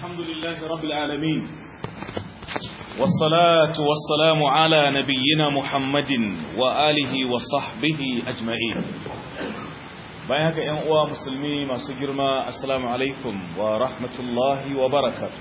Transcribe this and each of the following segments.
الحمد لله رب العالمين والصلاة والسلام على نبينا محمد وآله وصحبه أجمعين bayan haka ‘yan uwa musulmi masu girma assalamu alaikum wa rahmatullahi wa barakatu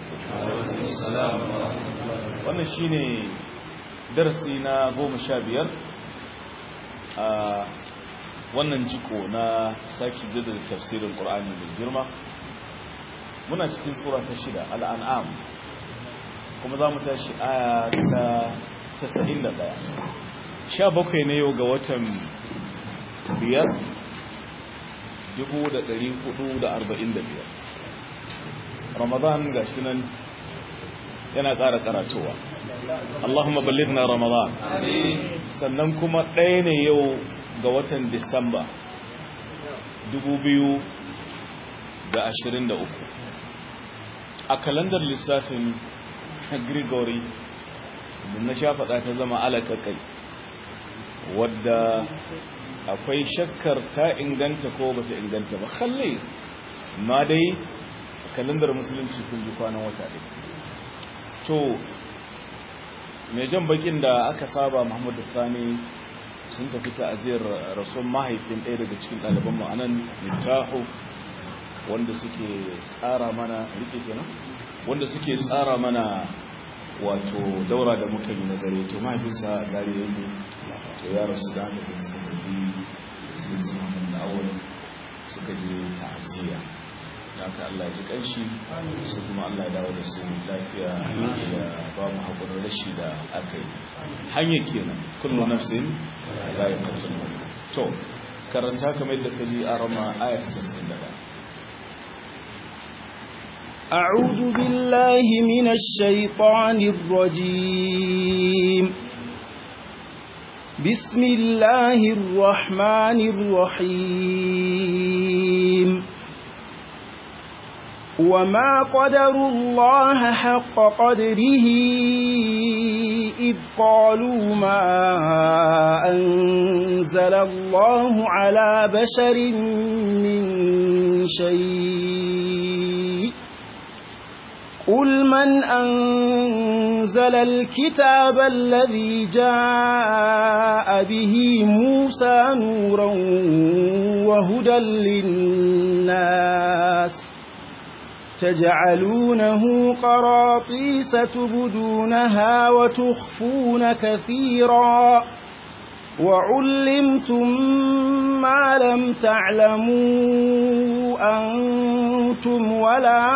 wannan shi ne darasi na goma sha biyar a wannan jiko na sake da tafsirin ƙur'ani mai girma muna cikin sura ta shida al'an'am kuma za mu tashi aya ta 91 sha bakwai ne yau ga watan biyar 445 ramadan ga shi nan yana ƙara karatowa Allahumma ballidna ramadan sannan kuma ɗaya ne yau ga watan disamba 2023 a kalandar lissafin gregory da na sha faɗa ta zama alaƙaƙai wadda akwai shakkar ta inganta ko bata inganta ba kalle ma dai kalandar musulunci kun ji kwanan wata ɗin to mai jan bakin da aka saba muhammadu sani sun tafi ta'aziyar rasuwan mahaifin ɗaya daga cikin ɗaliban ma'anan littahu wanda suke tsara mana rike kenan wanda suke tsara mana wato daura da muka yi na dare to mahaifinsa dare yake to ya rasu da haka sai suka tafi sai su mamun da awon suka je ta'aziyya haka Allah ji kanshi su kuma Allah dawo da su lafiya da ba mu haƙurin rashi da aka yi hanyar kenan kullu nafsin la yaqtul to karanta kamar yadda kaji a rama ayat 61 أعوذ بالله من الشيطان الرجيم بسم الله الرحمن الرحيم وما قدروا الله حق قدره إذ قالوا ما أنزل الله على بشر من شيء قل من أنزل الكتاب الذي جاء به موسى نورا وهدى للناس تجعلونه قراطيس تبدونها وتخفون كثيرا وعلمتم ما لم تعلموا أنتم ولا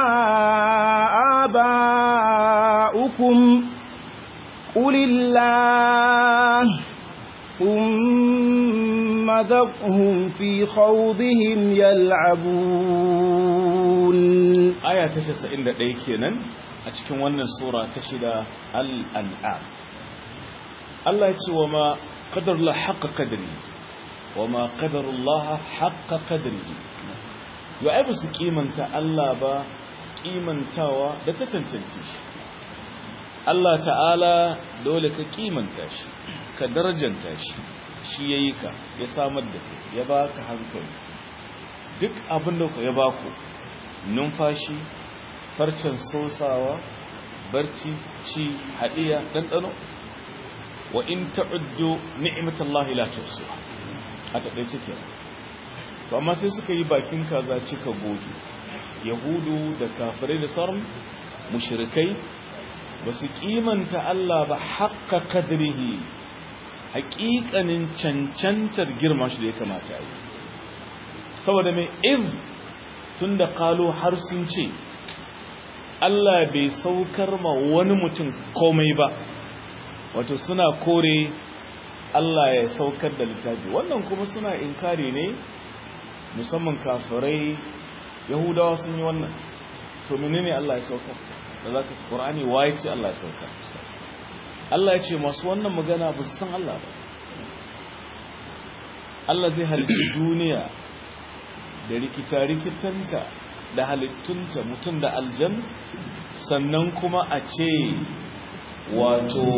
آباؤكم قل الله ثم ذرهم في خوضهم يلعبون آية تشسى إن ديكينا أتكون ونن سورة تشد الأنعام الله يتسوى ما قدر الله حق قدره وما قدر الله حق قدره يعيب سكيمنت الله با kimantawa da ta tantance shi Allah ta'ala dole ka kimanta shi ka darajanta shi shi yayi ka ya samar da kai ya baka hankali duk abin da ya baku numfashi farcen sosawa barci ci hadiya dandano wa in ta'uddu ni'matallahi la tuhsuha a takeice kenan to amma sai suka yi bakin kaza cika goge yahudu da kafirai da sauran mushrikai ba su kimanta Allah ba haƙƙa kadrihi haƙiƙanin cancantar girma shi da ya kamata yi saboda mai in tun da ƙalo har sun ce Allah bai saukar ma wani mutum komai ba wato suna kore Allah ya saukar da littafi wannan kuma suna inkari ne musamman kafirai yahudawa sun yi wannan to menene Allah ya saukar da zaka Qur'ani waye ce Allah ya saukar Allah ya ce masu wannan magana ba su san Allah ba Allah zai halitta duniya da rikita-rikitanta da halittunta mutum da aljan sannan kuma a ce wato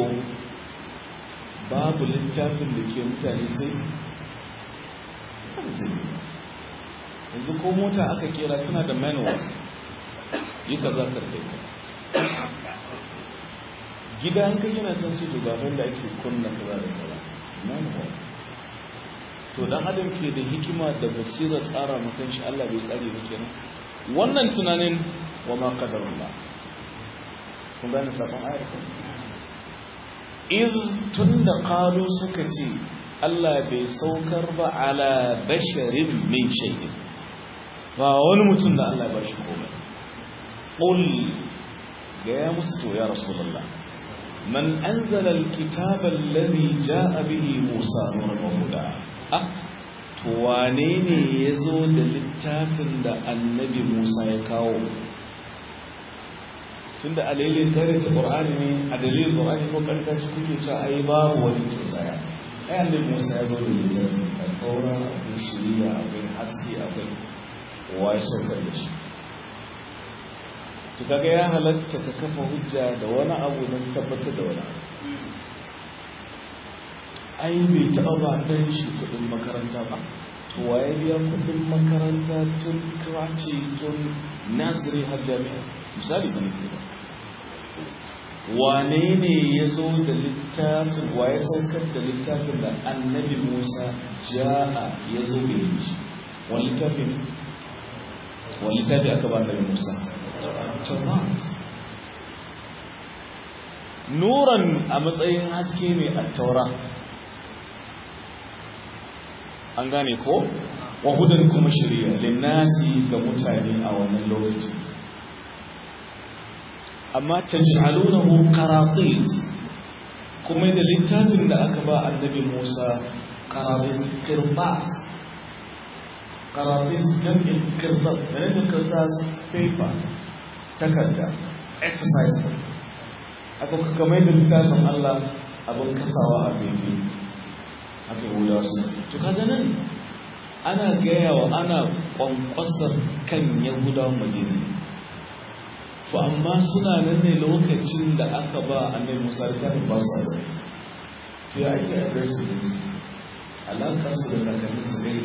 babu littafin da ke mutane sai yanzu ko mota aka kera tana da manual yi kaza karkai ka gida an kai yana son ce to gaban da ake kunna kaza da kaza na nawa to dan adam ke da hikima da basira tsara mutan shi Allah bai tsare ba kenan wannan tunanin wa ma qadarullah kun gane sabon ayar ko iz tunda qalu suka ce Allah bai saukar ba ala basharin min shay'in ba wani mutum da Allah ya bashi komai qul ga ya musu to ya rasulullah man anzala alkitaba alladhi jaa bihi musa nuran wa huda ah to wane ne yazo da littafin da annabi musa ya kawo tunda a lailin tare da qur'ani ne a dalilin qur'ani ko karka shi kuke cewa ai babu wani to tsaya ai annabi musa ya zo da littafin da taura akwai shiriya akwai haske akwai wa ya saukar da shi to kaga ya halatta ka kafa hujja da wani abu don tabbatar da wani abu ai bai taɓa ba ɗan shi kuɗin makaranta ba to waye biya kuɗin makaranta tun kraci tun nasiri har jami'a misali ba nufi ba wane ne ya zo da littafin waye saukar da littafin da annabi musa ja'a ya zo da shi wani littafin wani littafi aka ba annabi musa taurat nuran a matsayin haske ne a taura an gane ko wahudan kuma shirya linnasi ga mutane a wannan lokaci amma taj'alunahu qaratis kuma da littafin da aka ba annabi Musa qaratis kirbas qaratis jam'in kirbas da kirbas paper takarda exercise aka kuka mai da littafin Allah abin kasawa a fili aka yi wuda su to kaga nan ana gaya wa ana kwankwasar kan yahudawan madina to amma suna nan ne lokacin da aka ba annabi musa littafin ba su azai to ya ake adresu da su alaƙar su da kakannin su gani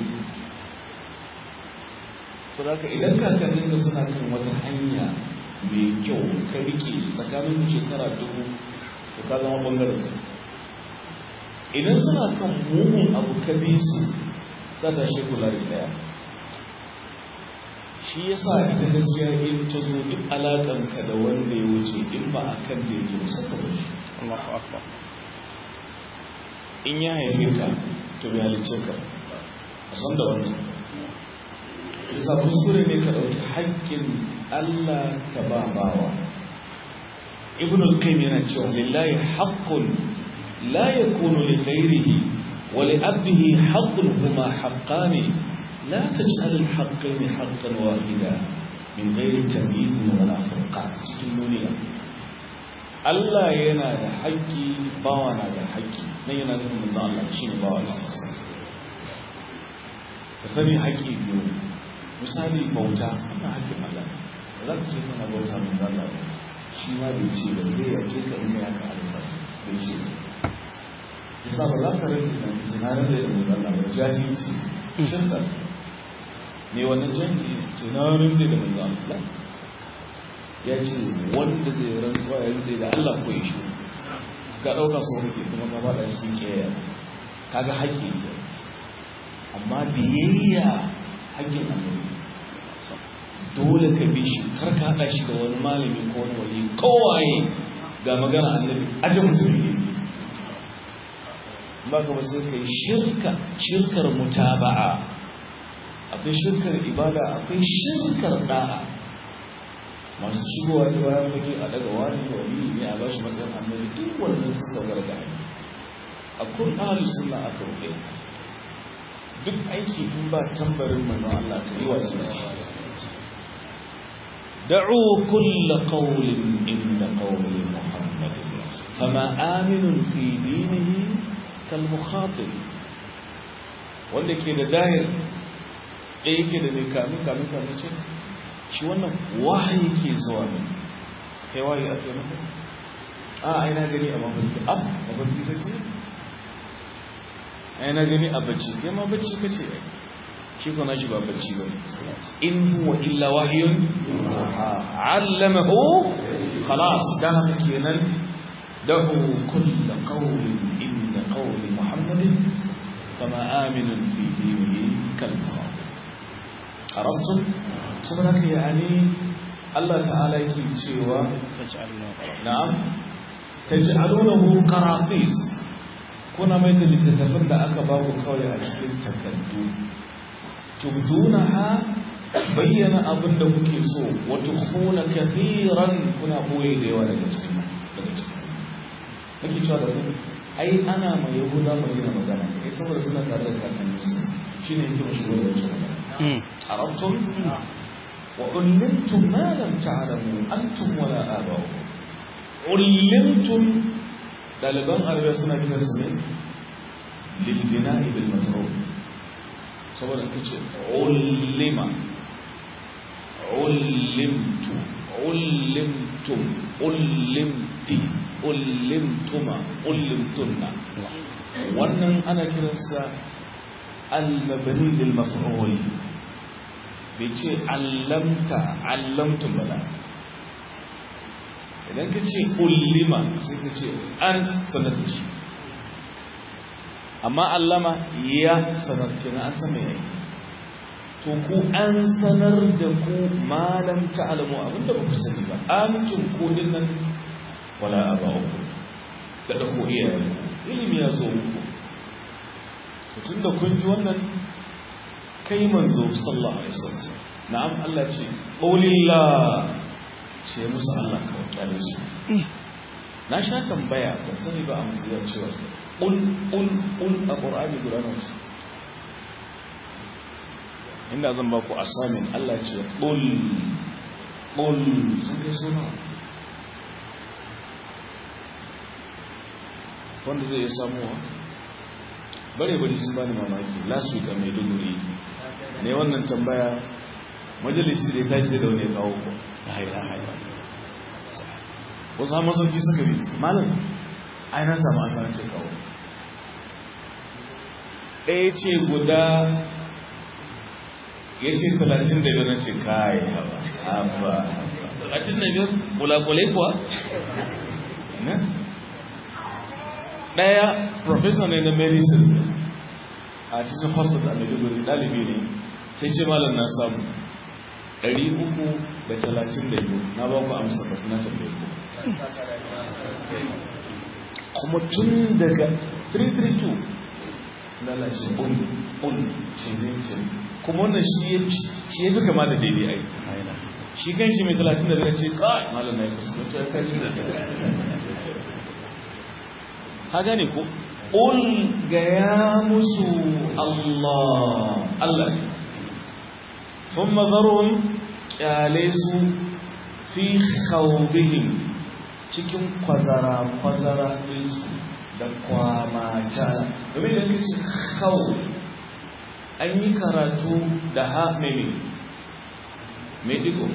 saboda idan kakannin da suna kan wata hanya mai kyau ka rike tsakanin shekara dubu to ka zama bangaren su idan suna kan mugun abu ka bi su tsada shi kula da daya shi yasa ita gaskiya in ta zo duk alaƙanka da wanda ya wuce in ba a kan da yake musa ka ba shi Allahu akbar in ya haife ka to bai halice ka a san da wannan yasa kuskure ne ka ɗauki haƙƙin Allah ka ba bawa ibn al-qayyim yana cewa lillahi haqqun la yakunu li ghayrihi wa li abdihi haqqun huma haqqani la taj'al al-haqqayn haqqan wahida min ghayri tamyiz wa la furqan cikin duniya Allah yana da haƙƙi bawa na da haƙƙi nan yana nufin manzo Allah shi ne bawa ka sani haƙƙi biyu misali bauta ana haƙƙin Allah za ka ce kana bauta mai zalla ba shi ma bai ce ba zai yake ka in ya ka alisa bai ce ba yasa ba za ka rage na ce na rage da mai zalla ba jahilci shirka ne wannan jahili ce na rage da mai zalla ya ce wanda zai rantsuwa ya rantse da Allah ko ya shi ka ɗauka so kake kuma ka faɗa shi ƙeya kaga haƙƙi ne amma biyayya haƙƙin annabi dole ka bi shi kar ka haɗa shi da wani malami ko wani wali kowaye ga magana annabi aje mutum ne ba ka ba sai kai shirka shirkar mutaba'a akwai shirkar ibada akwai shirkar da'a masu shigowa ta bayan fage a daga wani wali ne a bashi matsayin annabi duk wannan suka garga a kun ahli sunna aka rubuta duk aiki tun ba tambarin manzon Allah ta yi wa sunna دعوا كل قول إن قول محمد فما آمن في دينه كالمخاطب wanda ke da dahir ɗaya ke da mai kamin kamin kamin ce shi wannan wahayi ke zuwa ne kai wahayi aka yi maka a aina gani a mafarki a mafarki ka ce aina gani a bacci kai ma bacci ka ce shi ko nashi ba bacci ba in huwa illa wahyun allamahu khalas dan haka kenan dahu kull qawlin inda qawli muhammadin fama aminun fi dinihi kal arabtum saboda haka yani Allah ta'ala yake cewa na'am taj'alunahu qaratis kuna mai da littattafan da aka ba ku kawai a cikin takardu tubdunaha bayyana abin da kuke so wa tukhuna kathiran kuna boye da yawa daga cikin daga cikin nake cewa da ku ai ana mai yahuda mai yana magana kai saboda suna tare da kakanni su shine yake mashi wani da shi arabtum wa ullimtum ma lam ta'lamu antum wala aba'ukum ullimtum daliban arabiya suna kiran su ne lilbina'i bil matrub saboda kace ullima ullimtu ullimtum ullimti ullimtuma ullimtunna wannan ana kiransa al-mabni lil maf'ul bai ce allamta allamtum bala idan ka ce ullima sai ka ce an sanar da shi amma allama ya sanar kina an san mai to ku an sanar da ku malam ta'lamu abinda ba ku sani ba antum ku dinnan wala aba'ukum da da ku iyayen ilimi ya zo muku tun da kun ji wannan kai manzo sallallahu alaihi wasallam na'am Allah ce qulillah ce musu Allah ka kyale su na sha tambaya ba sani ba a musulun cewa ul ul ul a qur'ani guda nawa inda zan ba ku asamin Allah ce ul ul sun kai suna wanda zai iya samuwa bare bari sun bani mamaki last week a maiduguri ne wannan tambaya majalisi da ta ce da wani kawo ko haira haira wasu hama sauki suka bi malam ai na samu an fara ce kawo ɗaya ce guda ya ce talatin da biyar na ce kai haba haba talatin da biyar kulakulai kuwa ɗaya professor ne na medicine a cikin hospital a maiduguri ɗalibi ne sai ce malam na samu 332 na ba ku amsa ba suna tambaye ku kuma tun daga 332 lalace un un canjin canjin kuma wannan shi ya fi kama da daidai ai shi kan shi mai 35 ce kai malam na yi kusa ta kai da ka gane ko ul ga ya musu Allah Allah ne ثم ذرهم kyalesu fi khawdihim cikin kwazara kwazara ɗinsu da kwamata domin da kace khaw an yi karatu da ha meme mai digo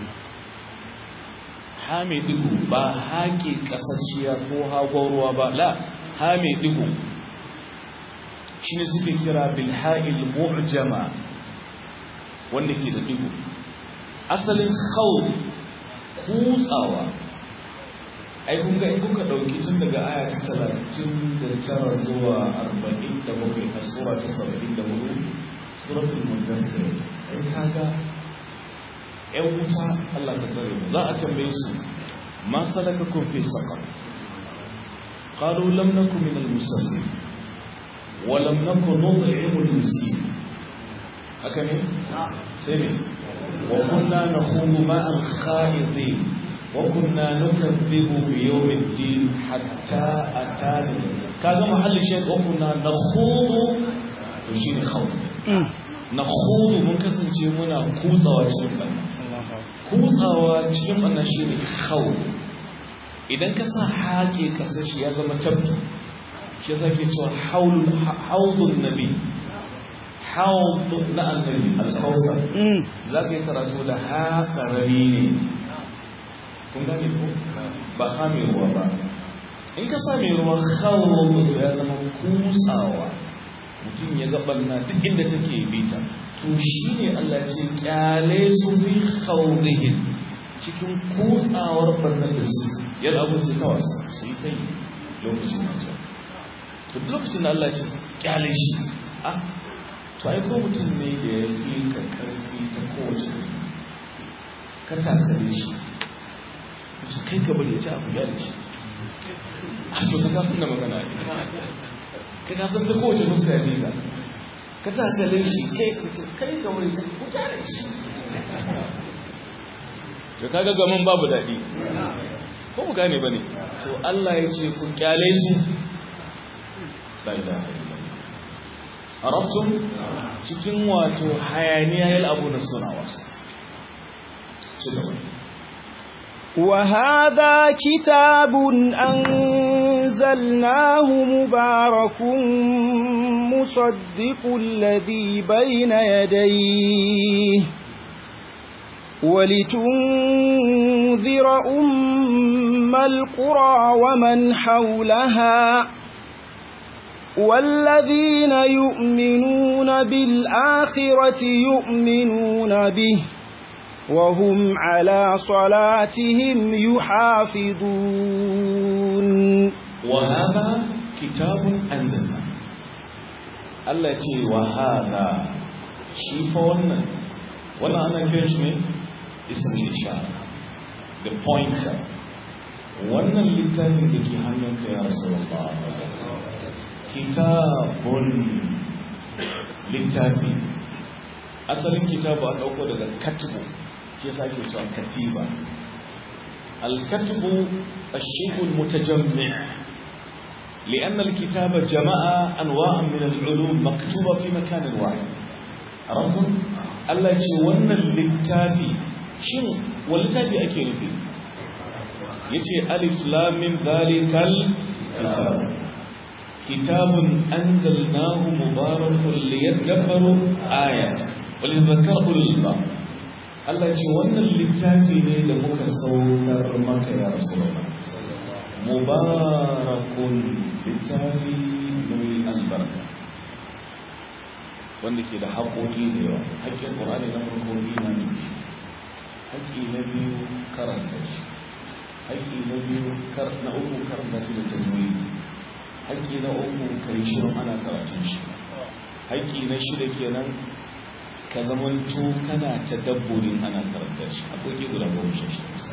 ha mai digo ba haƙe ƙasashiya ko hagon ruwa ba la ha mai digo shi ne suke kira bilha'il mu'jama wanda ke da digo asalin khawf kutsawa ai kun ga kuka dauki tun daga aya ta 39 zuwa 47 a sura ta 74 suratul mudaththir ai kaga ƴan wuta Allah ka tsare mu za a tambaye su ma salakakum fi saqar qalu lam nakum min al-musallin wa lam nakun nut'imu al-miskin haka ne sai ne وكنا نخوض مع الخائضين وكنا نكذب بيوم الدين حتى أتانا كذا محل الشيء وكنا نخوض وشين خوض نخوض من كسن منا كوزا وشين كوزا وشين شين خوض idan ka sa haƙe kasar shi ya zama tabbi shi ya zake cewa haulun nabi haud na annabi al-kawthar za ka yi karatu da ha karami ne kun gane ko ba ha mai ruwa ba in ka sa mai ruwa kawo ya zama kutsawa mutum ya ga barna duk inda take bita to shine Allah ce kyale su fi khawdihim cikin kutsawar barnar da su yadda abu su kawai su yi kai lokacin da to lokacin da Allah ce kyale shi ah to ai ko mutum ne da ya fi ka karfi ta kowace ka takare shi su kai ka bari ya ci abu gyara shi a to ka kasan da magana ka kasan ta kowace fuska ya fi ka ka takare shi kai ka ce kai ka bari ya ci gyara shi to kaga gaman babu daɗi ko mu gane bane to Allah ya ce ku kyale su la ilaha illallah arabtum cikin wato hayaniya yal abu na suna wasu ci gaba وهذا كتاب أنزلناه مبارك مصدق الذي بين يديه ولتنذر أم القرى ومن حولها والذين يؤمنون بالآخرة يؤمنون به وهم على صلاتهم يحافظون وهذا كتاب أنزلنا التي وهذا شيفون وانا أنا كيش اسم الإشارة the pointer wannan littafin da ke hannunka ya rasu kitabun littafi asalin kitabu an dauko daga katubu ke sake cewa katiba الكتب الشيء المتجمع لأن الكتاب جمع أنواع من العلوم مكتوبة في مكان واحد عرفتم؟ الله يقول للتافي شنو والتافي أكيد فيه يتي ألف لام من ذلك الكتاب كتاب أنزلناه مبارك ليدبروا آيات وليذكر أولي الألباب Allah ce wannan littafi ne da muka saukar maka ya Rasulullah mubarakun littafi mai albarka wanda ke da haƙoƙi da yawa haƙƙin ƙorani na farko imani haƙƙi na biyu karanta shi haƙƙi na biyu na uku karanta shi da tajwidi haƙƙi na uku kai shirin ana karatun shi haƙƙi na shida kenan ka zamanto kana ta dabburin ana karanta shi akwai guda goma sha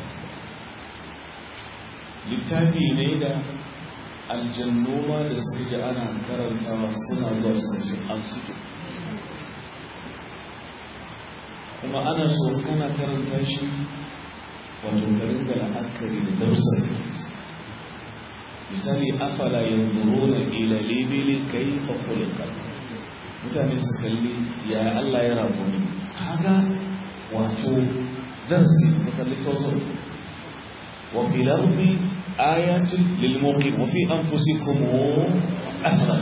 littafi ne da aljannoma da suka ji ana karantawa suna zuwa su ce an suke kuma ana so kana karanta shi wato garin da la'akari da dausar misali afala yanzuruna ila libili kayfa khuliqat mutane su kalli ya Allah ya rabu ne kaga wato darsi su kalli tawassul wa fil ardi ayatun lil muqim wa fi anfusikum afala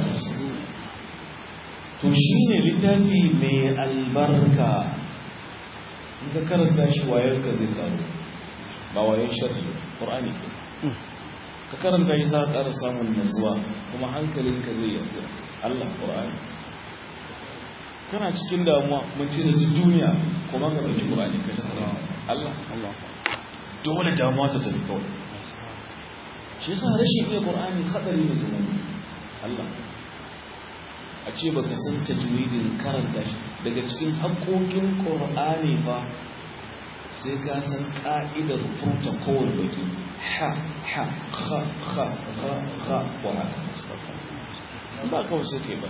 to shine littafi mai albarka in ka karanta shi wayar ka zai karu ba wayan sharri qur'ani ka karanta shi za ka ƙara samun nutsuwa kuma hankalinka zai yarda Allah qur'ani kana cikin damuwa mun ce da duniya kuma ka ɗauki ƙur'ani ka ta kara Allah Allah dole damuwa ta tafi kawai shi yasa rashin iya ƙur'ani hadari ne zuwa Allah a ce ba ka san tajwidin karanta shi daga cikin haƙoƙin ƙur'ani ba sai ka san ƙa'idar furta kowane baki ha ha ha ha ha ha wa ha ba kawai sai kai ba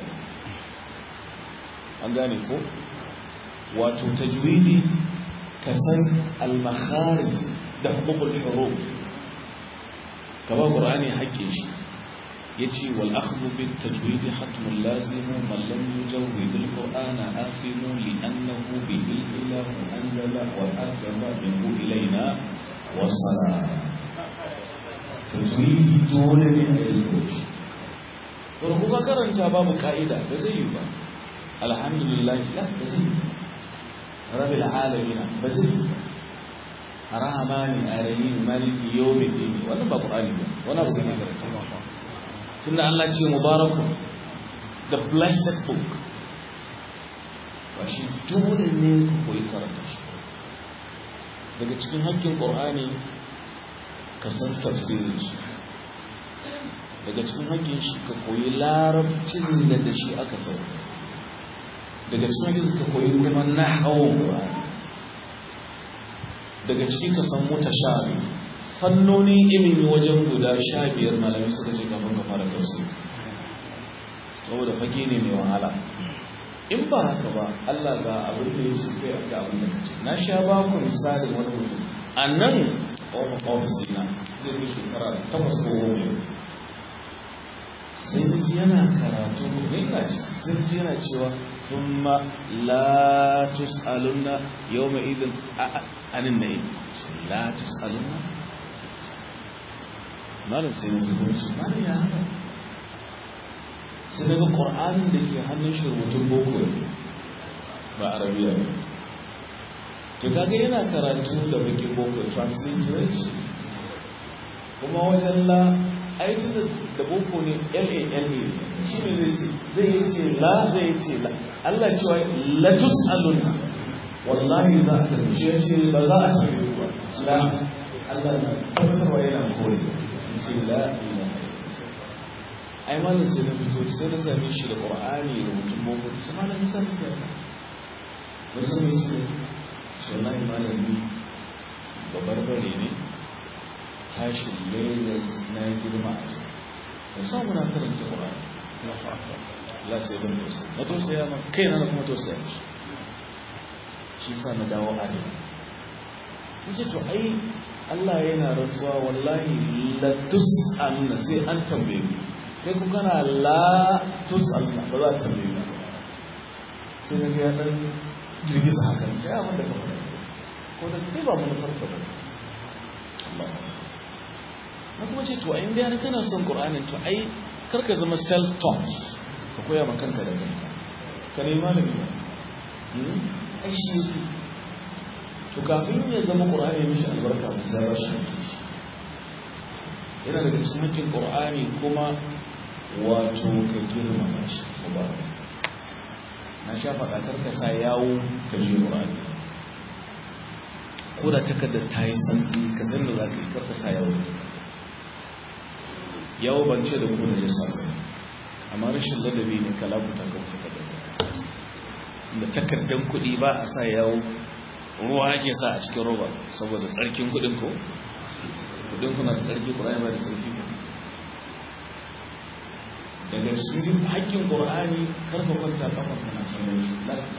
an gane ko wato tajwidi ka san al-makharij da hukukul huruf kaba qur'ani haƙƙin shi yace wal akhdhu bit tajwid hatmun lazim man lam yujawwid al-qur'ana afimu li annahu bihi ilahu anzala wa akaba minhu ilayna wa sala tajwidi dole ne a yi shi to ko karanta babu ka'ida ba zai yi ba alhamdulillah la bazai rabbil alamin bazai rahmani alamin maliki yawmiddin wannan ba qur'ani ba wannan ba ne tunda Allah ce mubarakun the blessed book ba shi dole ne ku koyi karanta shi daga cikin hakkin ƙorani ka san tafsirin shi daga cikin hakkin shi ka koyi larabcin da da shi aka sauka daga cikin hakkin ka koyi kuma na hawan ƙorani daga cikin ka san mutashabi fannoni ilimi wajen guda sha biyar malamai suka ce kafin ka fara tafsir saboda fage ne mai wahala in ba haka ba Allah ga abin da ya ce ga abin da kace na sha ba ku misalin wani mutum a nan ofis na zai fi shekara takwas ko goma sai da ji yana karatu ne ina ci sai ji yana cewa thumma la tus'alunna yawma idin anin nayi la tus'alunna malam sai ya zo shi malam ya haka sai daga ƙor'anin da ke hannun shi rubutun boko ne ba arabiya ne to kaga yana karatu da bakin boko transliteration kuma wajen la aiki da boko ne lan ne shi ne zai ce zai yi ce la zai yi ce la Allah cewa latus aluna wallahi za a tafi shi ce ba za a tafi ba la Allah na tabbatarwa yana kore ce la ilaha ai malam sai na fito sai na same shi da qur'ani da mutum boko sai malam ya san ta ba san me shi shi wallahi malam ni babbar bare ne tashi Lagos na girma a shi ba sa muna karanta qur'ani la sai ban to sai na to sai ma kai na kuma to sai shi sa na dawo a ne sai to ai Allah yana rantsuwa wallahi la tus'aluna sai an tambaye ku kai ku kana la tus'aluna ba za ta tambaye ku sai ga ya dan girgiza hakan sai abin da ka faɗa ko da kai ba mun farka ba Allah na kuma ce to a inda yana kana son Qur'anin to ai karka zama self taught ka koya ma kanka da kanka ka nemi malami ba ai shi yake to kafin ya zama ƙur'ani ya mishi albarka musa ba shi yana daga cikin hakkin ƙur'ani kuma wato ka girmama shi ko ba na sha faɗa karka sa yawo ka je ƙur'ani ko da takardar ta yi santsi ka san da za ka yi karka sa yawo yawo ban ce da ku da ya sa amma rashin ladabi ne ka labuta ka takardar da takardar kuɗi ba a sa yawo ruwa ake sa a cikin roba saboda tsarkin kudin ko kudin kuna da tsarki ƙura'ani ba da tsarki daga cikin haƙƙin ƙura'ani karfa kwanta kafa kana kallon shi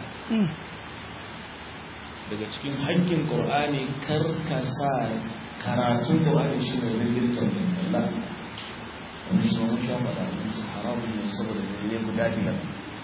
daga cikin haƙƙin ƙura'ani karka sa karatun ƙura'ani shi ne ringin tambin Allah wani shi wani shafa da abinci haramun ne saboda ne guda biyar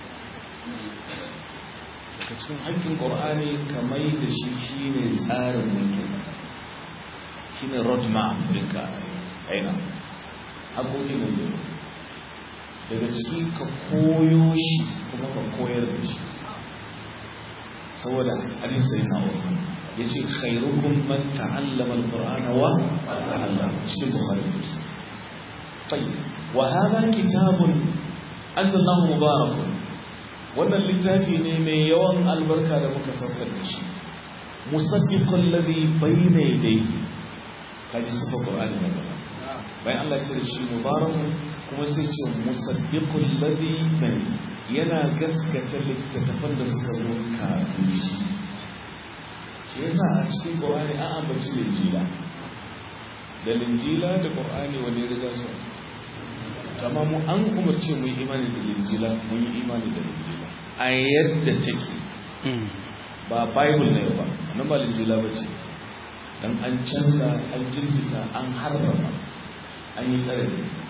daga cikin haƙƙin ƙor'ani kamar da shi shi ne tsarin mulkin shi ne roadmap ɗinka aina haƙoƙi ne ne daga ciki ka koyo shi kuma ka koyar da shi saboda alin sai na wata ya ce khairukum man ta'allama al-qur'ana wa ta'allama shi bukhari muslim طيب وهذا كتاب أنزل الله مبارك wannan littafi ne mai yawan albarka da muka saukar da shi musaddiqul ladhi bayna yadayhi kaji sifa qur'ani ne gaba bayan Allah ya ce shi mubarakun kuma sai ce musaddiqul ladhi bayna yana gaskata littattafan da suka zo kafin shi shi yasa a cikin qur'ani an ambaci linjila da linjila da qur'ani wani riga su kama mu an umarce mu yi imani da linjila mun yi imani da linjila a yadda take ba bible ne ba nan ba linjila ba ce dan an canza an jirgita an harrama an yi tsare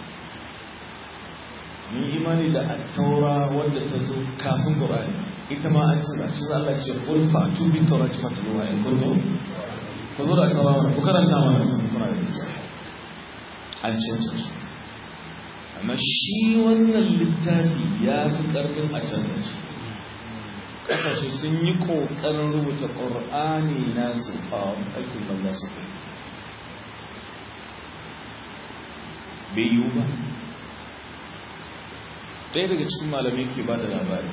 mun yi imani da attaura wadda ta zo kafin qur'ani ita ma an canza shi Allah ce qul fa tu bi tawrat fatluha in kuntum ku zo da attaura wannan ku karanta mana kuna da isa an canza su amma shi wannan littafi ya fi ƙarfin a canza shi ƙasashe sun yi ƙoƙarin rubuta ƙor'ani na su a aikin banda su kai bai yiwu ba ɗaya daga cikin malamai ke ba da labari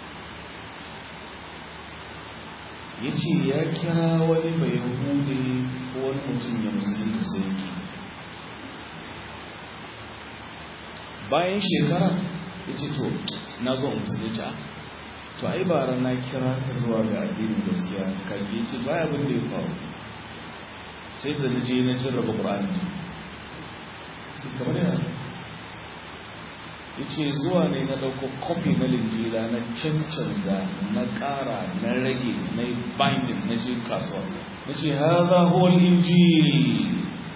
ya ce ya kira wani mai hude ko wani mutum ya musulunta sai yake bayan shekara ya ce to na zo musulunci to ai bara na kira ka zuwa ga addinin gaskiya ka ya ce baya abin da ya faru sai da na je na jarraba ƙur'ani sai kamar yana ya ce zuwa ne na ɗauko kofi na linjila na cancanza na ƙara na rage na yi binding na je kasuwa na ce haza hol injil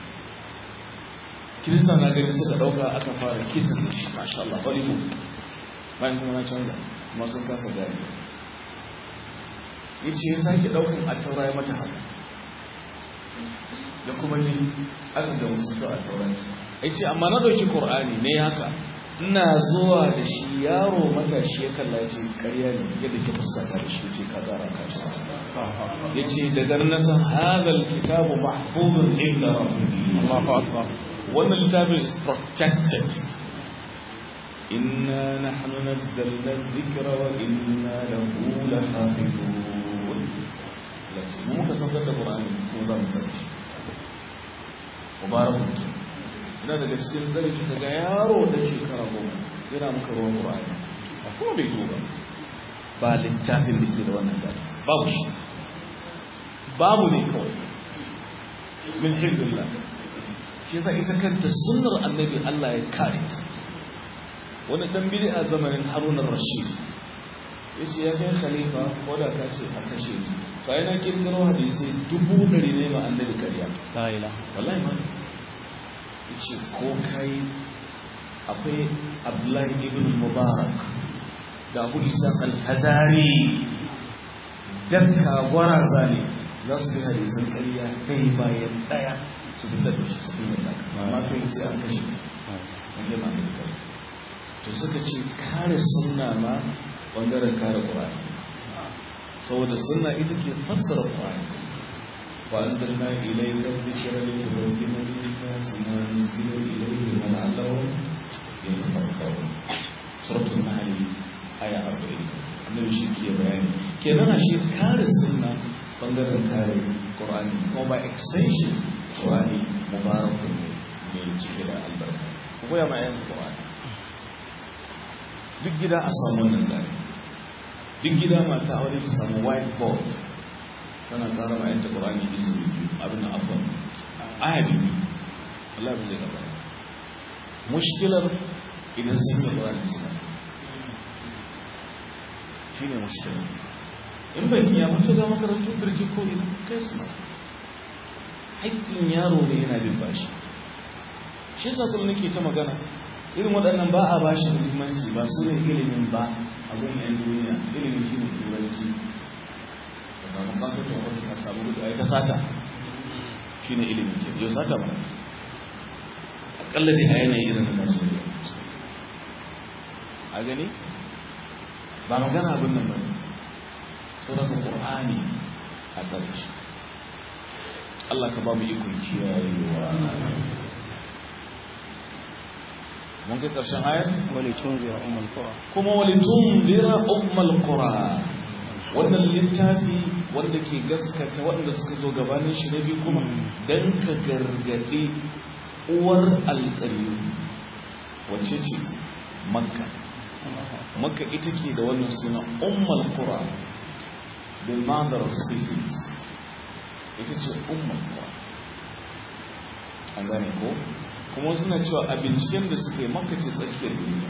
kirista na gani suka ɗauka aka fara kisan da shi masha Allah hollywood bayan kuma na canza kuma sun kasa gari ya ce ya sake ɗaukan a taura ya mata haka da kuma ji aka ga musu a tauranci ya ce amma na ɗauki ƙor'ani ne haka ina zuwa da shi yaro matashi ya kalla ce karya ne yadda ke fuskata da shi ce ka zara ka shi ya ce daga nasa hadal kitabu mahfuzun inda rabbi wannan littafin is protected inna nahnu nazzalna dhikra wa inna lahu lahafizun lakin mu ka saukar da qur'ani ko za mu sauke mubarakun ina daga cikin zari shi daga yaro da shekara goma yana muka ruwan ƙura'ani a kuma bai duba ba littafin da ke da wannan gasi babu shi babu ne kawai min hibdullah shi yasa ita kanta sunnar annabi Allah ya kare ta wani dan bidi a zamanin Harun rashid yace ya kai khalifa ko da ka ce a kashe ni fa yana kirkiro hadisi dubu dari ne ma annabi kariya la ilaha wallahi ma ce ko kai akwai abdullahi ibn mubarak da abu isa al-hazari dakka gwaraza ne za su bi hadisan ƙarya kai bayan ɗaya su fitar da shi su fitar da amma kai sai an kashe wanda ma ne kai to suka ce kare sunna ma bangaren kare ƙur'ani saboda sunna ita ke fassara ƙur'ani وأنزلنا إليك الذكر لتبين للناس ما نزل إليهم ولعلهم يتفكرون سورة النحل آية 40 annabi shi ke bayani kenan a shi kare sunna bangaren kare qur'ani ko by extension qur'ani mubarakun ne mai cike da albarka ko koya ma yan qur'ani duk gida a samu wannan tsari duk gida mata aure ta samu whiteboard tana ƙara ma yanta ƙorani izini abin da afon aya biyu Allah ba zai gaba mushkilar idan sun yi ƙorani suna shi ne mushkilar in bai iya mutu ga makarantu birji ko ina kai suna haƙƙin yaro ne yana bin bashi shi yasa kuma nake ta magana irin waɗannan ba a bashi muhimmanci ba su ne ilimin ba a gun 'yan duniya ilimin shi ne turanci ka samu kafin wani ka samu gudu a yi ta sata shi ne ilimin ke yau sata ba akalla da a yanayi irin na najeriya a gani ba magana abin nan ba surafin ƙorani a tsari shi Allah ka ba mu ikon kiyayewa mun kai ƙarshen ayat wale tunzira ummul qura kuma walitun lira ummal qura wannan littafi wanda ke gaskata waɗanda suka zo gabanin shi na biyu kuma don ka gargaɗe uwar alƙaryu wacce ce makka makka ita ke da wannan suna ummal qura the mother of cities ita ce ummal qura an gane ko kuma suna cewa a binciken da suka yi makka ce tsakiyar duniya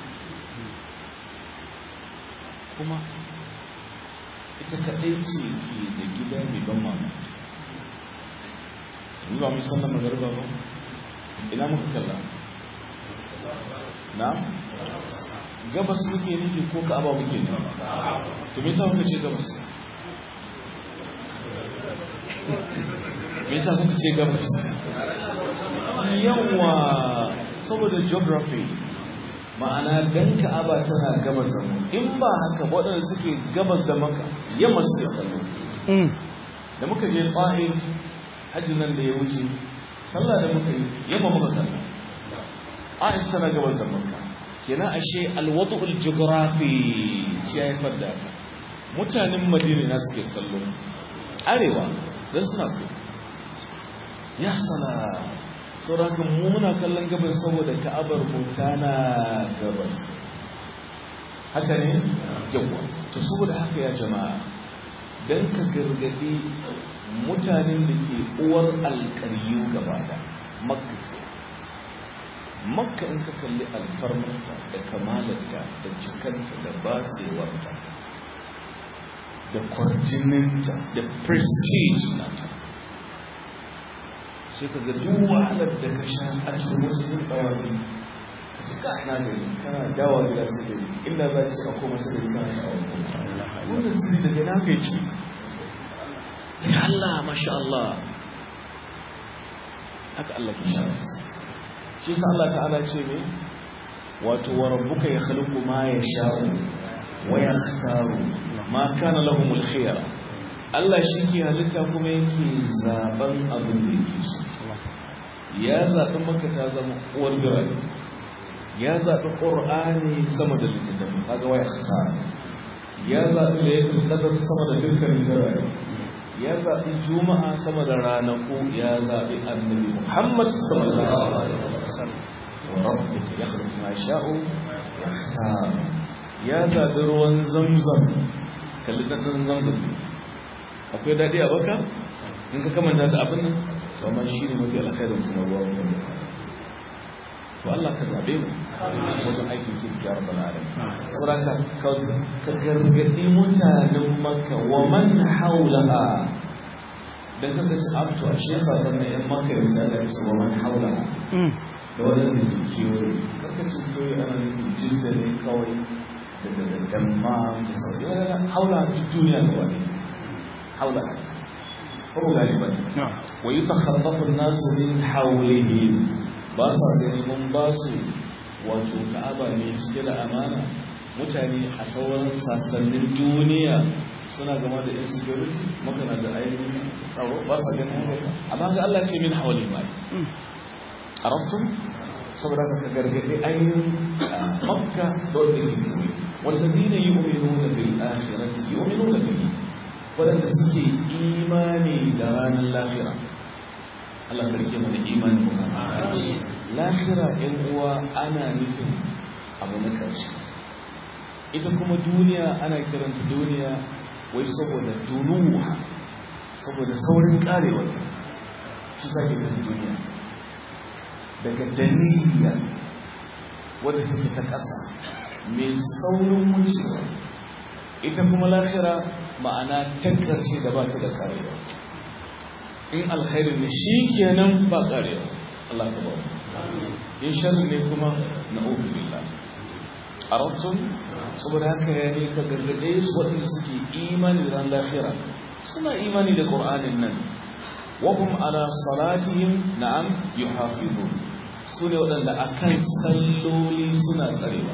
kuma ita kaɗai ce ke da gida mai ban mamaki yi ba mai sannan magarba ba ina muka kalla na gabas muke nufi ko ka'aba muke nufi to me yasa muka ce gabas me yasa muka ce gabas yawa saboda geography ma'ana dan ka'aba tana gabas da mu in ba haka waɗanda suke gabas da maka yamma suke kallo da muka je ta'if hajji nan da ya wuce sallah da muka yi yamma muka kallo ta'if tana gabas da maka kenan ashe alwadu'ul geography shi ya haifar da haka mutanen madina na suke kallo arewa don suna so ya sana tsoron mu muna kallon gabas saboda ka'abar mota na gabas haka ne yawa to saboda haka ya jama'a don ka gargadi mutanen da ke uwar alkaryu gaba da makka makka in ka kalli alfarmarta da kamalarta da cikanta da batsewarta da kwarjininta da prestige nata sai ka ga duk wahalar da ka sha a cikin wasu sun tsawafi ka ci ka na gari kana dawa gida su gari inda za ci a koma su gari kana sha'awar koma wannan sirri daga na kai ci ya Allah masha Allah haka Allah ke sha shi sa Allah ta'ala ce ne wato wa rabbuka yakhluqu ma yasha'u wa yakhtaru ma kana lahumul khiyara Allah shi ke halitta kuma yake zaben abin da yake so ya zaɓi maka ta zama uwar birane ya zaɓi ƙor'ani sama da littattafin kaga waya ta ya zaɓi da ya kadar sama da dukkanin birane ya zaɓi juma'a sama da ranaku ya zaɓi annabi muhammad sallallahu alaihi wasallam wa rabbuka yakhluqu ma sha'u yakhtar ya zaɓi ruwan zamzam kalli dadin zamzam akwai daɗi a baka in ka kamanta da abin nan to amma shi ne mafi alkhairin kuma ruwan wanda to Allah ka zaɓe mu wajen aikin kirki ya rabbal alamin saboda ka ka gargaɗi mutanen makka wa man haulaha dan kaga ci abto a shi yasa dan yan makka ya sa da su wa man haulaha da wannan da ke kewaye kaka ci kewaye ana nufin jinta ne kawai da da damma da sauran haula duniya gaba ne حولها هو غالبا ويتخطف الناس من حولهم باسا زين باسو wato ka'aba ne cike da amana mutane a sauran sassanin duniya suna gama da insecurity makana da ainihin tsaro ba sa ganin haka amma ga Allah ce min hawali mai arabtum saboda ka gargaɗe ainihin makka da wanda ke koyi wanda zina yi uminuna bil akhirati yi uminuna bil waɗanda suke imani da ranar lafira Allah karke mana imani mu lafira ɗan uwa ana nufin abu na ƙarshe ita kuma duniya ana kiranta duniya wai saboda dunuwa saboda saurin karewa shi sa ke duniya daga daniya wadda take ta ƙasa mai saurin wucewa ita kuma lafira ma'ana ta ƙarshe da ba ta da karewa in alkhairi ne shi kenan ba karewa Allah ka ba in sharri ne kuma na ubi billah arabtum saboda haka ya ne ka gargade su waɗanda suke imani ran lahira suna imani da qur'anin nan wa hum ala salatihim na'am yuhafizun su ne waɗanda akan salloli suna tsarewa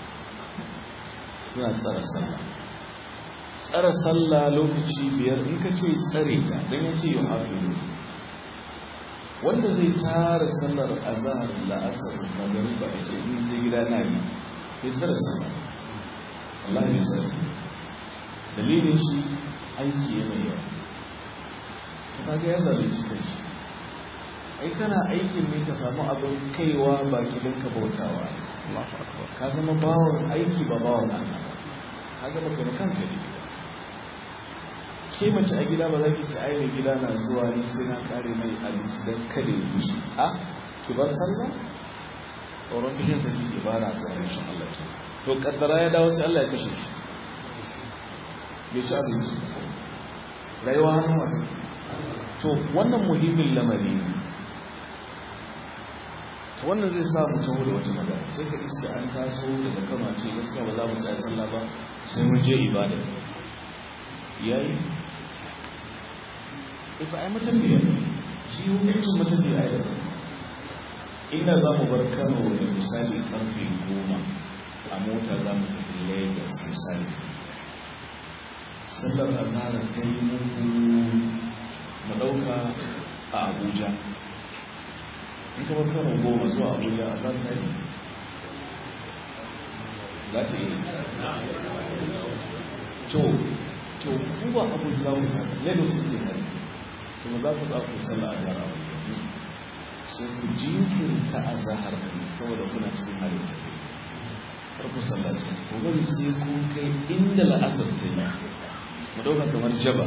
suna tsara sallah tsara sallah lokaci biyar in ka ce tsare ta don ya ce yi hafizu wanda zai tara sallar azahar la'asar magariba a ce in je gida na yi ya tsara sallah Allah ya tsara dalilin shi aiki ya mai yawa ta kaga ya zaɓe shi kai shi ai kana aikin ne ka samu abin kaiwa baki don ka bautawa ka zama bawon aiki ba bawon Allah ka gaba ka kanka ne ke mace a gida ba za ki ci ai mai gida na zuwa ni sai na kare mai abinci don kada ya bushe a ki bar sallah tsoron bishin sa ki ba na sa rashin Allah ke to kaddara ya dawo sai Allah ya kashe shi bai ci abinci rayuwa hannun wata to wannan muhimmin lamari ne wannan zai sa mu taho da wata magana sai ka iska an taso daga kama ce gaskiya ba za mu tsaya sallah ba sai mun je ibada yayi ifa ai matafiya shi hukuncin matafiya ai da inda za mu bar kano da misali karfe goma a mota za mu tafi lagos misali sallar azhar ta yi muku mu ɗauka a abuja in ka bar kano goma zuwa abuja azhar ta yi za ta yi to to ku ba abu za ku ta lagos ce ta to ba za ku za ku sallah a zahar sai ku jinkirta a zahar saboda kuna cikin halin tafiya kar ku sallaci ku bari sai kun kai inda la'asar ta yi mu ɗauka kamar jaba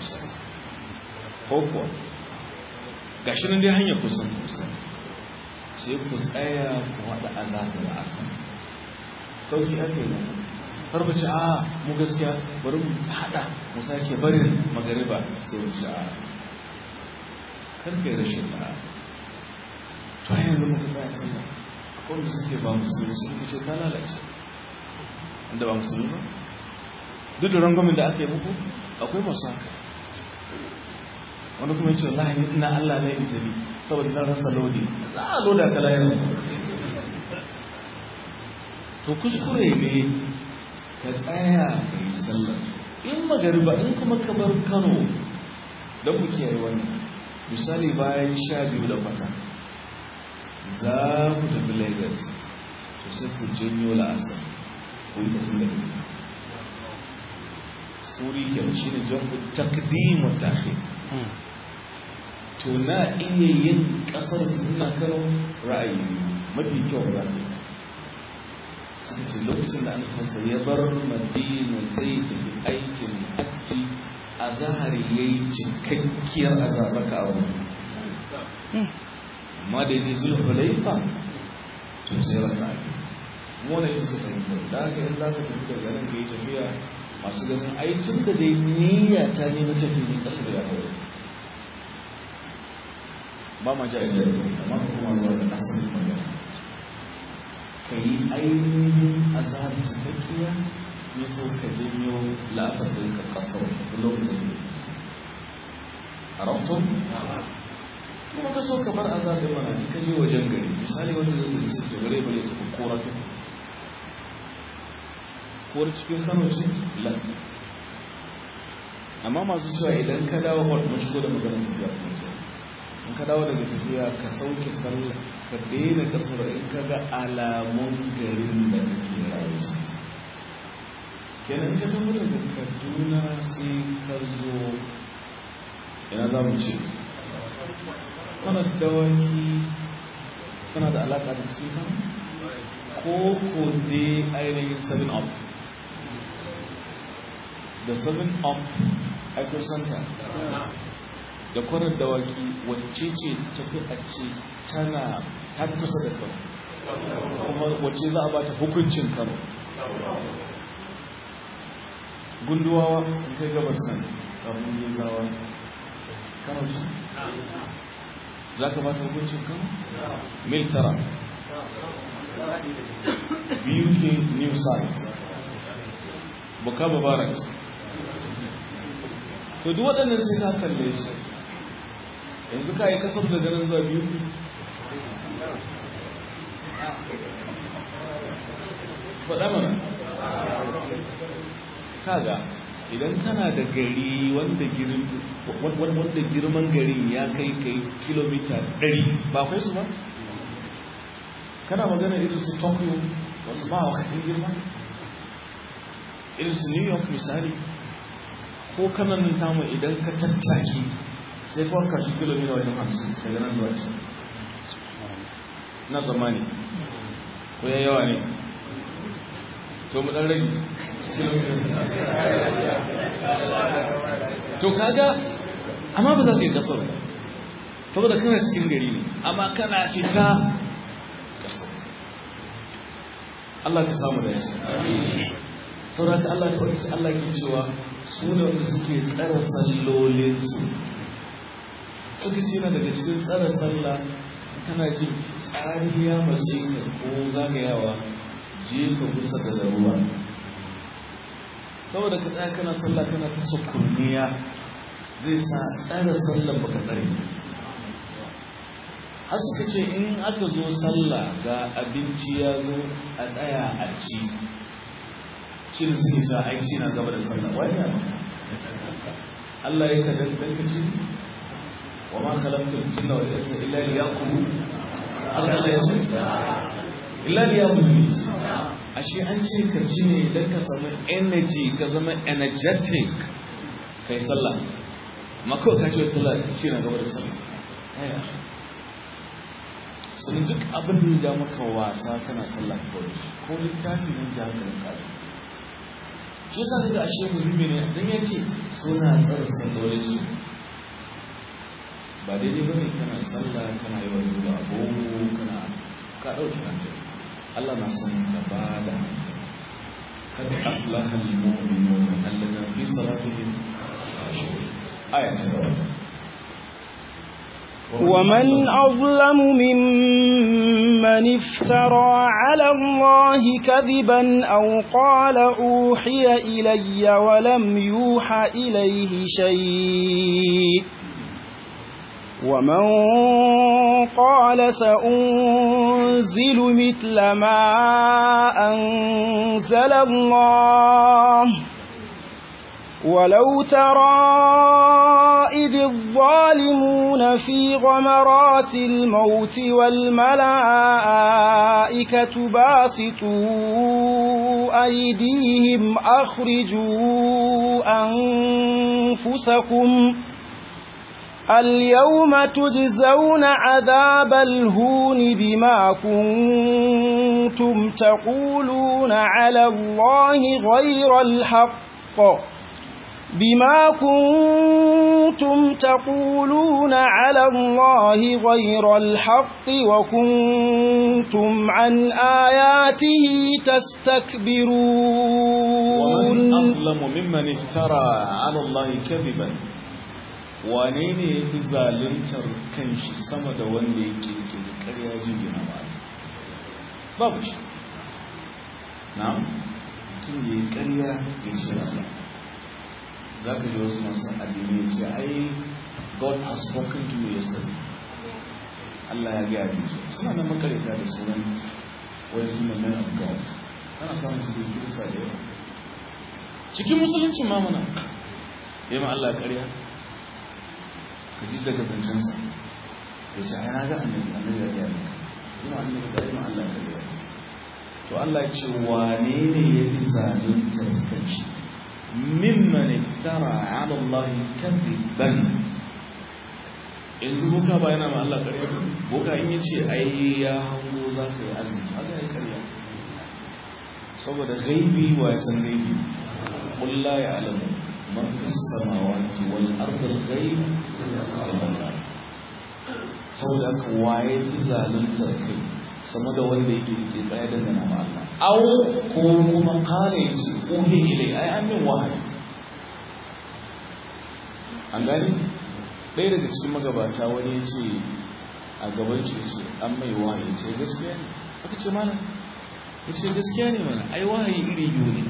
ko kuwa ga shi nan dai hanyar kusan kusan sai ku tsaya ku haɗa azahar da asar sauki ake yi har ku ci a mu gaskiya bari mu haɗa mu sake barin magariba sai mu ci a kan kai rashin da to a yanzu muka tsaya sallah akwai wanda suke ba musulmi sun ce ta lalace inda ba musulmi ba duk da rangwamin da aka yi muku akwai masu haka wani kuma yace wallahi ni ina Allah ne in tabi saboda na rasa lodi za a loda ka layar to kuskure ne ka tsaya ka yi sallar in magariba in kuma ka bar Kano da ku kiyaye wannan misali bayan sha biyu da kwata za ku tafi Lagos to sai ku janyo la'asar ku yi tafi da suri ke shi ne jam'u taqdim wa ta'khir to na iya yin kasar suna kano ra'ayi mafi kyau ba suka ce lokacin da an sansa ya bar madina zai tafi aikin hajji a zahari ya yi cikakkiyar azabaka abu amma da ya zulfa laifa to sai raka mona ita su fahimtar da haka yin za ka tafi daga nan ka yi tafiya masu ganin ai tun da dai niyya ta ne na tafi ne kasar ya kawai ba ma ja inda amma kuma zuwa da asalin magana ka yi ainihin azabi cikakkiya ne so ka janyo la'asar da ka kasar lokacin ne a rafton kuma ka so ka bar azabin mana in ka je wajen gari misali wanda zai zai sai ta bare bare ta kora ta kowar cikin kano ce lan amma masu cewa idan ka dawo hot mun shigo da maganar tafiya in ka dawo daga tafiya ka sauke sallah ka daina kasar in ka ga alamun garin da kake rayu kenan ka tafi daga kaduna sai ka zo ina za mu ce kana dawaki kana da alaka da su ko ko dai ainihin 7 up da 7 up aikun santa da kwanar dawaki wacce ce tafi a ce tana ta kusa da kano kuma wacce za a ba ta hukuncin kano gunduwawa in kai gabas nan kafin yi zawa kano ce za ka ba ta hukuncin kano mil tara biyu ke new site bukaba barracks to duk waɗannan sai ka kalle su yanzu ka yi kasar da ganin zuwa biyu faɗa mana kaga idan kana da gari wanda girman garin ya kai kai kilomita 100 ba kai su ba kana magana irin su tokyo wasu ba wakacin girma irin su new york misali ko kanan tamu idan ka tattaki sai kawai kashi kilomita wajen hamsin daga nan zuwa can na zamani ko ya yawa ne to mu dan rage to kaga amma ba za ka yi kasar saboda kana cikin gari ne amma kana fita Allah ka samu da yashi sauraka Allah ta wani Allah ke cewa su ne wanda suke tsara sallolinsu suka ce na daga cikin tsara sallah kana jin tsariya masu ko zagayawa je ka kusa da ruwa saboda ka tsaya kana sallah kana ta sukurniya zai sa tsara sallan baka tsare har suka ce in aka zo sallah ga abinci ya zo a tsaya a ci cin suke sa aiki na gaba da sallah wani Allah ya kadan dan ka ci wa ma khalaqtul jinna wal insa illa liyaqulu Allah ya ce illa liyaqulu ashe an ce ka ci ne don ka samu energy ka zama energetic kai sallah mako ka ce sallah ci na gaba da sallah sun duk abin da ya ja maka wasa kana sallah kawai ko littafi ne ja hankalin ka shi yasa daga ashe muhimmi ne don ya ce suna tsara sallolin su ba daidai ba ne kana sallah kana yi wani duba agogo kana ka ɗauki hankali Allah na son ka ba da hankali kad aflaha al-mu'minun alladhina fi salatihim aya ta gaba ومن أظلم ممن افترى على الله كذبا أو قال أوحي إلي ولم يوحى إليه شيء ومن قال سأنزل مثل ما أنزل الله ولو ترى إذ الظالمون في غمرات الموت والملائكة باسطوا أيديهم أخرجوا أنفسكم اليوم تجزون عذاب الهون بما كنتم تقولون على الله غير الحق بما كنتم تقولون على الله غير الحق وكنتم عن آياته تستكبرون ومن أظلم ممن افترى على الله كذبا wane ne ya fi zalintar kanshi sama da wanda ya ke ke da karya jingina ba babu shi na mutum ya yi karya ya ce Allah za ka ji wasu masu addini ya ce ai God has spoken to me yesterday Allah ya gaya ni suna nan makarita da sunan wai suna men of God ana samun su da kirista da yawa cikin musuluncin mamana ya ma Allah karya ka ji daga zancensa ya ce ai na ga annabi annabi ya gaya maka ina annabi da ima Allah ka gaya to Allah ya ce wane ne ya fi zaluntar kanshi mimman iftara ala Allah kadiban yanzu boka ba yana ma Allah ƙarya boka in ya ce ai ya hango za ka yi arziki haka ya ƙarya saboda gaibi wa ya san gaibi قل لا يعلم من في السماوات والأرض الغيب إلا الله saboda haka waye fi zaluntar kai sama da wanda yake ke tsaye daga nama Allah au ko kuma kare shi uhi ilai ai an min wahayi an gani ɗaya daga cikin magabata wani ya ce a gaban shi ce an mai wahayi ce gaskiya ne aka ce mana ya ce gaskiya ne mana ai wahayi iri biyu ne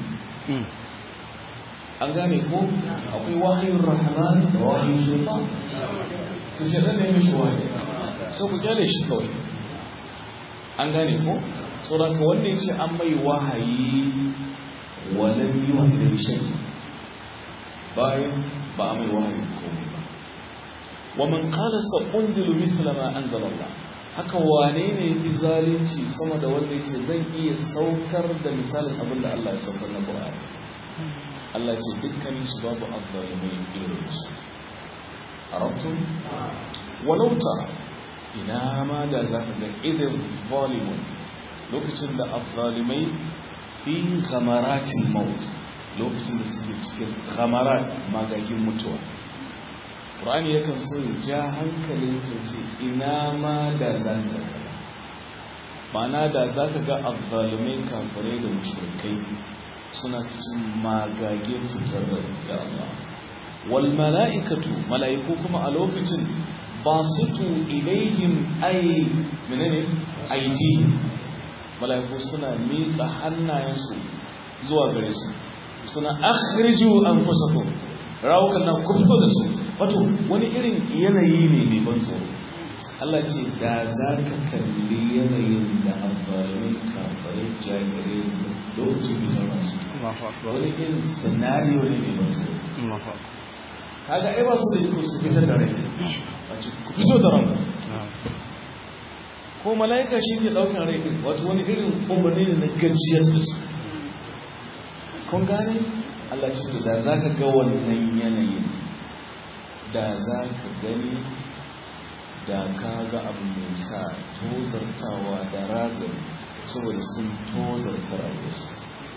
an gane ko akwai wahayin rahman da wahayin shaitan su shaɗan ne mishi wahayi so ku kyale shi kawai an gane ko saboda ka wanda ya ce an mai wahayi walam yi wahayi da shi bayan ba a mai wahayi komai ba wa man qala sa unzilu mithla ma anzala Allah haka wane ne yafi zalunci sama da wanda yace zan iya saukar da misalin abin da Allah ya saukar na Qur'ani Allah ce dukkanin su babu azzalimai irin su arabtum walau tara ina ma da za ka ga idan zalimun lokacin da azzalimai fi ghamaratin maut lokacin da suke cikin ghamarat magagin mutuwa Qur'ani yakan so ya ja hankalin su ce ina ma da za ka ga ma'ana da za ka ga azzalimai kafirai da mushrikai suna cikin magagin fitar da Allah wal mala'ikatu mala'iku kuma a lokacin basitu ilaihim ay menene aidi malaiku suna miƙa hannayensu zuwa gare su suna akhriju anfusakum rawukan nan ku fito da su wato wani irin yanayi ne mai ban tsoro Allah ce da za ka kalli yanayin da amfani kafare jagire lokacin fitar su wani irin scenario ne mai ban tsoro kaga ai ba su da iko su fitar da rai a ce ku fito da ranku ko mala'ika shi ke ɗaukar rai ɗin wato wani irin umarni ne na gajiyar da su kun gane Allah ce da za ka ga wannan yanayin da za ka gani da ka ga abu mai sa tozartawa da razari saboda sun tozarta rayuwarsu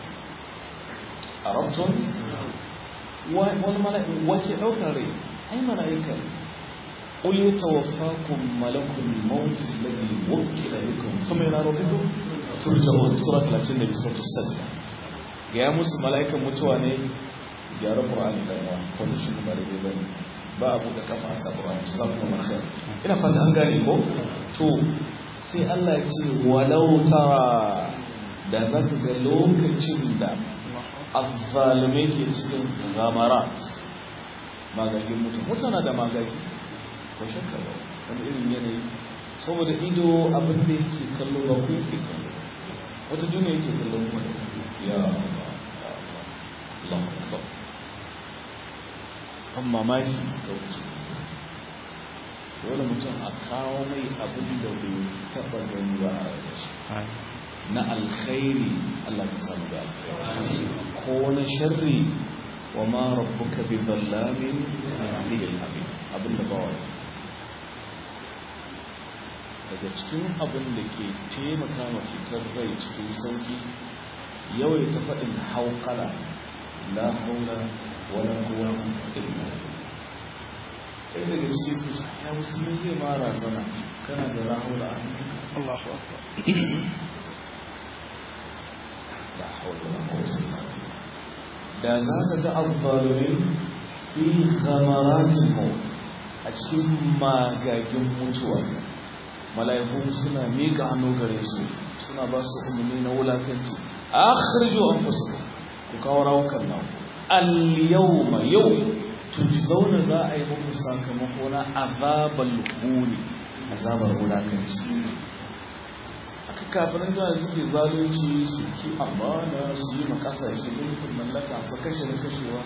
a rabton wani mala'ika wake ɗaukar rai ai mala'ika ne قل يتوفاكم ملك الموت الذي وكل بكم ثم الى ربكم ترجعون سوره 30 في سوره السجده ga musu mala'ikan mutuwa ne gyara qur'ani da yawa ko ta shi ba da bane ba abu da kafa sa qur'ani za ku kuma sai ina fata an gane ko to sai Allah ya ce walau tara da zaka ga lokacin da azzalume ke cikin gamara magagin mutum mutana da magagi ko shakka ba wani irin yanayi saboda ido abin da yake kallo ba ku yake kallo wata duniya yake kallo kuma da ya Allah akbar kan mamaki lokaci dole mutum a kawo mai abin da bai taba gani ba a rayuwar na alkhairi Allah ka samu da alkhairi ko na sharri wa ma rabbuka bi dhallamin lil abid abin da ba wani daga cikin abin da ke taimaka ma fitar rai cikin sauki yawai ta faɗin haukala la haula wala quwwata illa ɗaya daga cikin su ya musulmi zai mara zana kana da la haula a Allahu akbar la haula wala quwwata illa da za ka ga azzalimin fi ghamaratil maut a cikin magagin mutuwa mala'iku suna miƙa hannu gare su suna ba su umarni na wulakanci akhrijo anfusakum ku kawo rawukan nan al-yawma yau tujzauna za a yi muku sakamako na azabal huni azabar wulakanci aka kafirin da suke zalunci su ki amana su yi makasashe mulkin mallaka su kashe da kashewa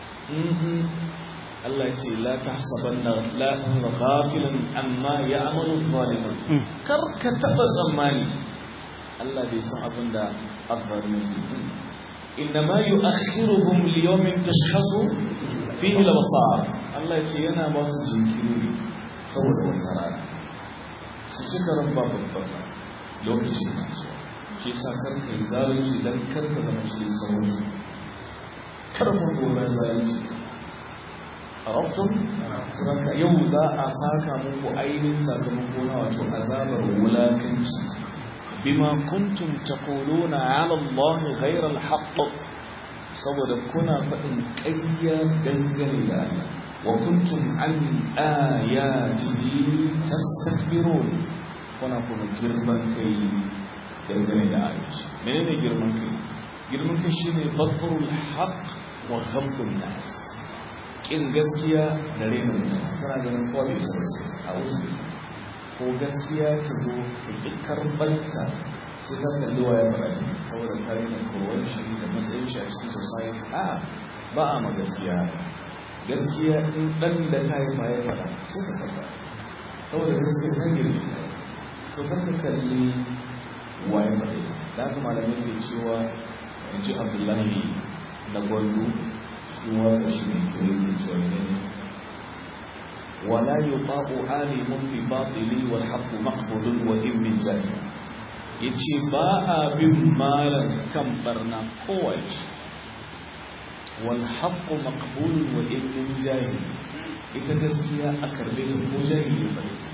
Allah ce la tahsabanna la ghafilan amma ya'malu zalimun kar ka taba tsammani Allah bai san abin da azzalimin ke innama yu'akhiruhum li yawmin tashkhasu fihi al-absar Allah ce yana ba su jinkiri saboda wata rana su cika rabba babbaka lokacin da su ke sa kar ka yi zalunci dan kar ka zama cikin sauransu kar mu gora zalunci arabtum saboda yau za a saka muku ainihin sakamako na wato azabar wulakanci bima kuntum taquluna ala Allah ghayra al-haqq saboda kuna faɗin ƙarya dangane da Allah wa kuntum an ayatihi tastakbirun kuna kuma girman kai dangane da ayoyi menene girman kai girman kai shine batrul haqq wa ghamdun nas kin gaskiya da rena mutum kana ganin kowa bai san sai a wasu ko gaskiya ta zo ka ƙi karɓarta sai ka kalli wa ya faɗa saboda kare na kowar shi da matsayin shi a cikin society a ba a ma gaskiya gaskiya in ɗan da ka yi ma ya faɗa sai ka faɗa saboda gaskiya ta girme ka so kan ka kalli wa ya faɗa da haka malamai ke cewa in ji abdullahi na gwandu cikin waka shi ne kire ke cewa ne ولا يطاع عالم في باطل والحق مقبول وإن من جاهل yace ba a bin malam kan barna kowace wal haqqu maqbulun wa in jahil ita gaskiya a karbe ta ko jahili ba ne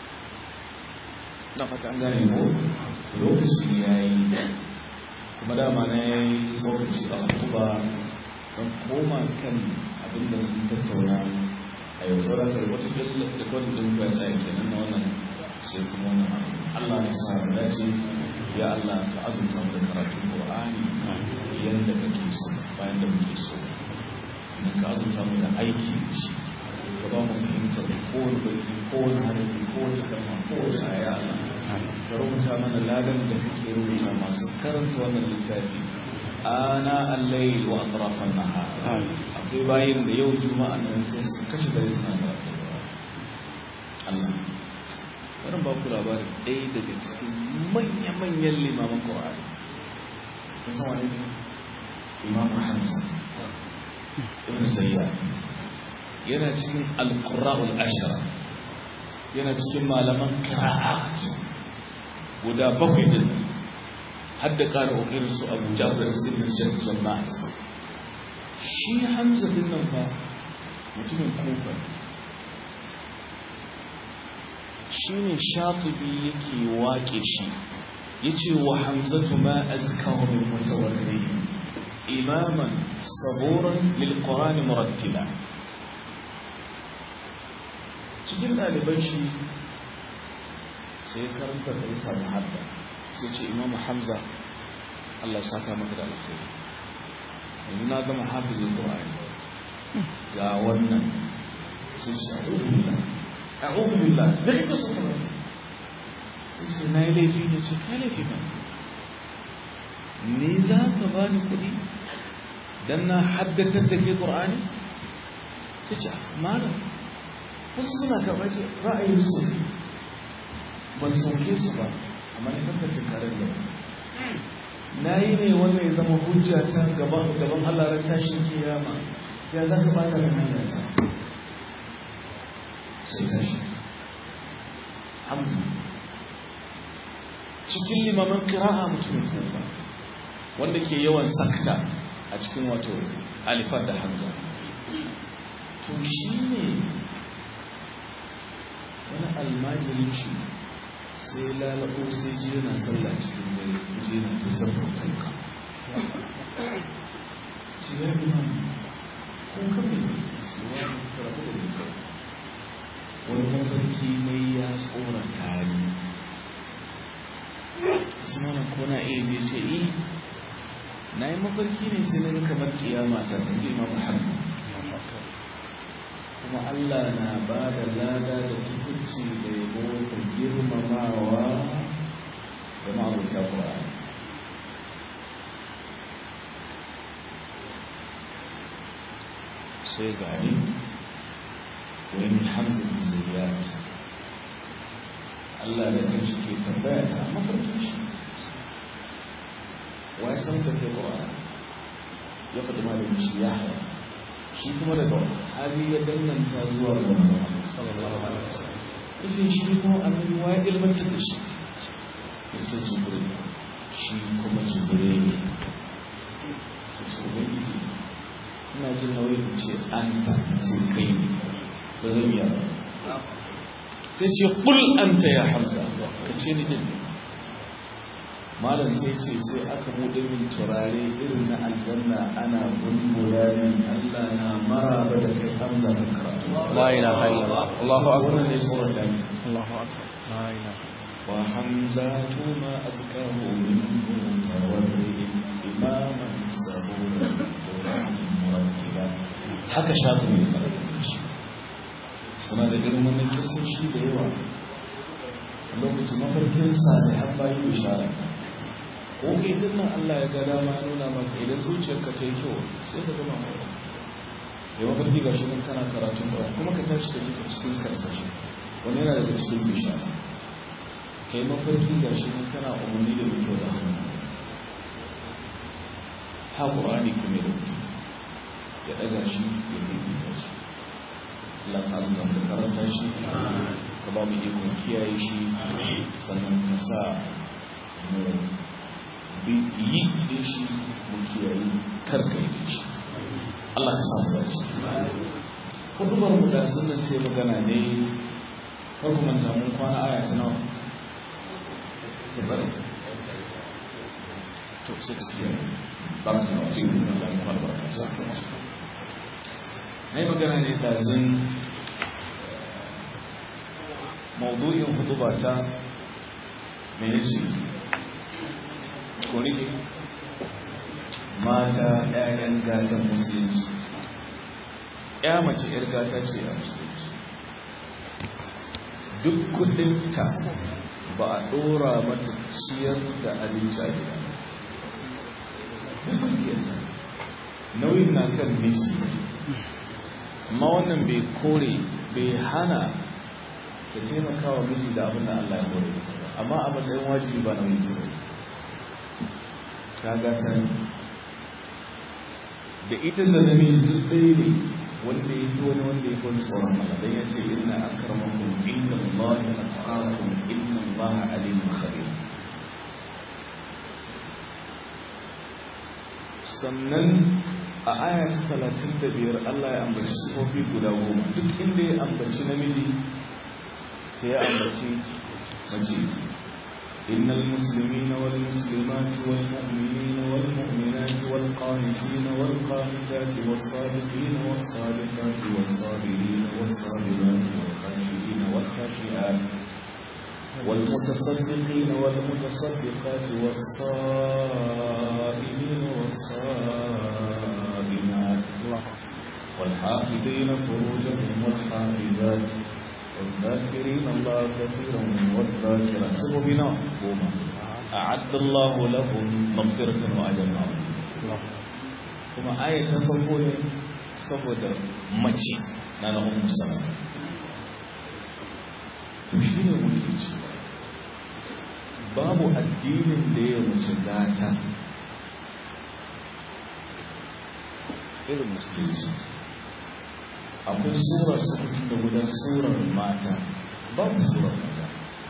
na fata an gane ko lokaci yayi kuma dama na yi sauƙin shi a kuma kan koma kan abin da mun tattauna a yau saura kai wata da kawai din kuwa sai kenan na wannan sai kuma wannan abu Allah ya sa mu dace ya Allah ka azurta mu da karatun Qur'ani yanda kake so bayan da muke so kuma ka azurta mu da aiki da shi ka ba mu fahimtar kowane baki kowane harafi kowace kalma kowace aya Allah ka rubuta mana ladan da kake rubuta masu karanta wannan littafi ana allai wa atrafan nahar akwai bayin da yau juma'a nan sai su kashe da suna da Allah karin ba ku labarin ɗaya daga cikin manya-manyan limaman ƙwa'ari ta sama ne imam hamza ibn zayyad yana cikin alƙura'ul ashara yana cikin malaman kira'a guda bakwai din hadda ƙara ƙoƙarin su abu jabir sirrin shirkin nas shi hamza din nan fa mutumin kufa shi ne shafibi yake waƙe shi ya ce wa hamzatu ma azkahu min mutawarri imaman saburan lilqur'ani murattila cikin ɗaliban shi sai ya karanta da ya samu hadda sai ce imamu hamza Allah saka maka da alkhairi yanzu na zama hafizin qur'ani ga wannan sai ce a'udhu billah a'udhu billah da kake so ka sai ce na yi laifi ne ce kai laifi ba ni za ka bani kuɗi dan na haddatar da ke qur'ani sai ce malam wasu suna karɓar ce ra'ayin su ban sauke su ba amma ne kankacin karin da na yi ne wanda ya zama hujja ta gaban Allah ran tashin kiyama ya za ka bata da hanyar sa sai tashi hamza cikin limaman kira'a mutumin kufa wanda ke yawan sakta a cikin wato alifar da hamza to shi ne wani almajirin shi sai lalabo sai ji yana sallah cikin dare ji yana ta sarfin kanka ci ya yi ma ko kame su wa karabu da nisa wani mafarki mai ya tsorata ni su mana ko na iya je ce yi na yi mafarki ne sai na ga kamar kiyama ta ta je ma muhammad kuma Allah na ba da lada da tukunci da yabo da girmamawa da ma'abuta ƙwa'ani sai gani wani hamza bin zayyat Allah da kan shi ke tambaya ta mafarkin shi wa ya san da ke ƙwa'ani ya faɗi malamin shi ya haya shi kuma daga hali ya danganta zuwa ga Muhammad sallallahu alaihi wasallam yace shi kuma annabi wa ya ilmanta da shi yace jibril shi kuma jibril ne sai su ubangiji ina jin nauyin in ce an ta sai kai ne ba zan yi ba sai ce kul anta ya hamza ka ce ni din malam sai ce sai aka buɗe min turare irin na aljanna ana bulbula min Allah na maraba da kai hamza da karatu la ilaha illallah Allahu akbar wannan ne tsoron da ni Allahu akbar la ilaha wa hamzatu ma azkahu min mutawarri imaman sabura qur'anin murattiba haka shafi ne fara shi suna da irin wannan kirsoshi da yawa lokacin mafarkin sa ne har bayi bishara ko kai din nan Allah ya ga dama nuna maka idan zuciyarka ta yi kyau sai ka zama mai ya mafarki ga shi nan kana karatun Qur'ani kuma ka tashi ka jika cikin karsashi wani yana daga cikin bishara kai mafarki ga shi nan kana umarni da mai kyau da hannu ha Qur'ani kuma da ya daga shi ya bibita shi Allah ka azza da karanta shi ka ba mu ikon kiyaye shi sannan ka sa mu yi da shi mu kiyaye karka yi da shi Allah ka samu dace hudubar mu da sunan ce magana ne kar ku manta mun kwana aya ta nawa ku tsare to sai ka kiyaye barka da wasu da mu kwana barka sa na yi magana ne da zan maudu'in huduba ta mene ce kori mata 'ya'yan gatan musulunci ya mace 'yar gata ce a musulunci duk kudinta ba a dora mata ciyar da abinci a gida nauyin na kan misi amma wannan bai kore bai hana ta taimaka wa miji da abin da Allah ya hore amma a matsayin wajibi ba na miji ba kaga ta da ita da namiji duk ɗaya ne wanda ya fi wani wanda ya fi wani tsoron Allah dan ya ce inna akramakum inda Allah ya atqakum inna Allah alimun khabir sannan a aya ta talatin da biyar Allah ya ambaci sifofi guda goma duk inda ya ambaci namiji sai ya ambaci mace إن المسلمين والمسلمات والمؤمنين والمؤمنات والقانتين والقانتات والصادقين والصادقات والصابرين والصابرات والخاشعين والخاشعات والمتصدقين والمتصدقات والصائمين والصائمات والحافظين فروجهم والحافظات والذاكرين الله كثيرا والذاكرات سبوا بنا قوما أعد الله لهم مغفرة وأجرا عظيما kuma ayat ta farko ne saboda mace na na ummu salama to shi ne muke cewa babu addinin da ya mace gata irin musulunci akwai surar sukutun da gudan surar mata babu surar mata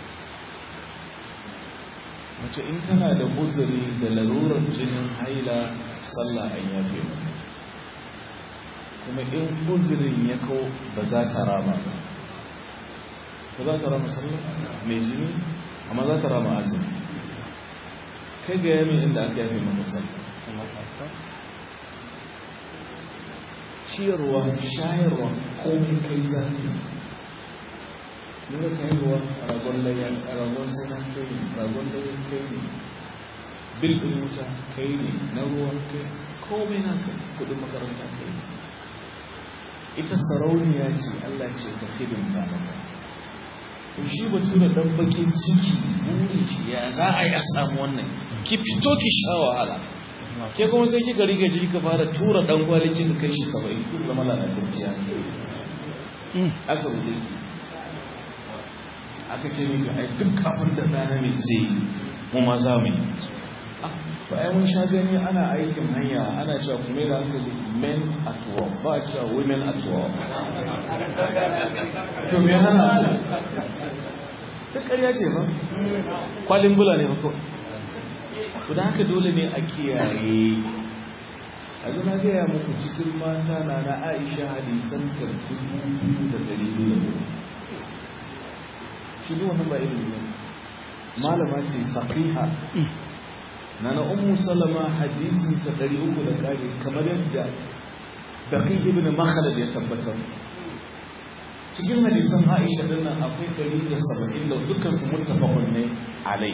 mace in tana da uzuri da larurar jinin haila sallah an yafe mata kuma in uzurin ya kawo ba za ta rama ba ba za ta rama sallah mai jini amma za ta rama azumi kai ga yami inda aka yafe maka sallah ciyarwa shayarwa komai kai zafi nuna ka haihuwa a ragon layan a ragon suna kai ne ragon layan kai ne bil ɗin wuta kai ne na ruwa kai komai na kai kudin makaranta kai ne ita sarauniya ce allah ce ta hidimta maka to shi batu da ɗan bakin ciki burin shi ya za a yi a samu wannan ki fito ki sha wahala ke kuma sai kika riga ji ka fara tura dan kwalikin kai shi 70 duk zama lalatacciya aka rubuce ki aka ce miki ai duk abin da ɗana mai zai yi mu ma za mu yi ba ai mun sha gani ana aikin hanya ana cewa kuma da hankali men at work ba a cewa women at work to me hana duk ƙarya ce ba kwalin bula ne ba kawai to da haka dole ne a kiyaye a zuna gaya muku cikin mata na na aisha hadisan karfi da ɗari biyu da shi ne wannan ba ilimi ne malama ce faqiha na na ummu salama hadisin sa ɗari uku da ƙari kamar yadda baqi ibn makhlad ya tabbatar cikin hadisan aisha din nan akwai ɗari da saba'in da dukkan su muttafaqun ne alai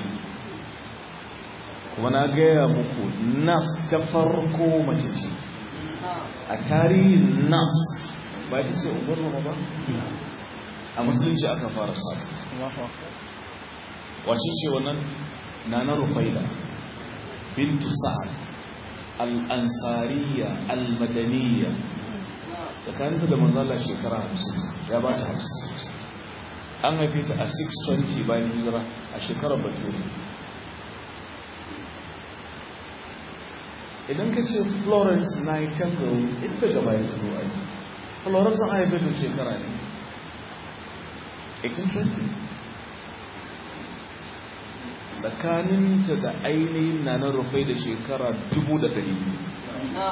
kuma na gaya muku nas ta farko mace ce a tarihin nas ba ta ce umar ba a musulunci aka fara sa wace ce wannan nana rufaida bintu sa'ad al-ansariya al-madaniya tsakaninta da manzala shekara 50 ya ba ta 50 an haife ta a 620 bayan hijira a shekarar bature idan ka ce florence nightingale ita gaba ya turo ai florence an haife ta shekara ne 1820 tsakaninta da ainihin na na rufai da shekara 1200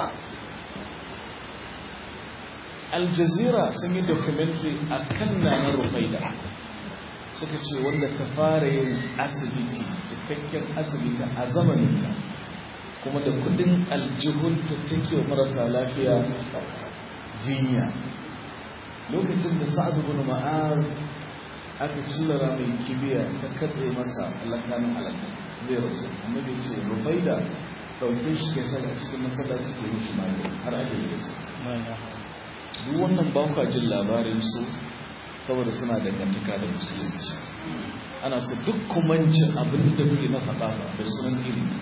al jazeera sun yi documentary a kan na na rufai da suka ce wanda ta fara yin asibiti cikakken asibiti a zamaninta kuma da kudin aljihunta take wa marasa lafiya jinya lokacin da sa'ad ibn ma'az aka cillara mai kibiya ta katse masa alakanin alaka zai rasu annabi ce rufaida dauke shi ke sa a cikin masallaci ke mishi magani har ake yi su duk wannan ba kwa jin labarin su saboda suna dangantaka da musulunci ana su duk kumancin abin da kuke na faɗa da sunan ilimi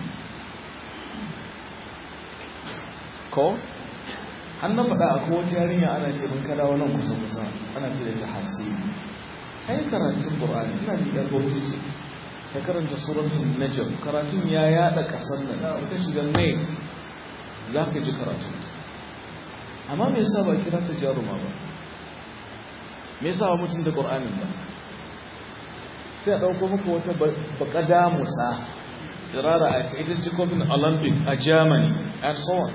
ko an na faɗa akwai wata yarinya ana ce mun kada wannan kusa kusa ana ce da ta hasiri kai karatun qur'ani ina ji dan bauchi ce ta karanta suratul najm karatun ya yada kasan nan ka shiga mai zaka ji karatu amma me yasa ba kira ta jaruma ba me yasa ba mutun da qur'anin ba sai a dauko muku wata bakada musa tsirara a ita ce kofin olympic a germany and so on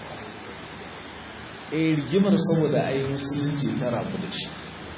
a rigimar saboda a yi musulunci ta rabu da shi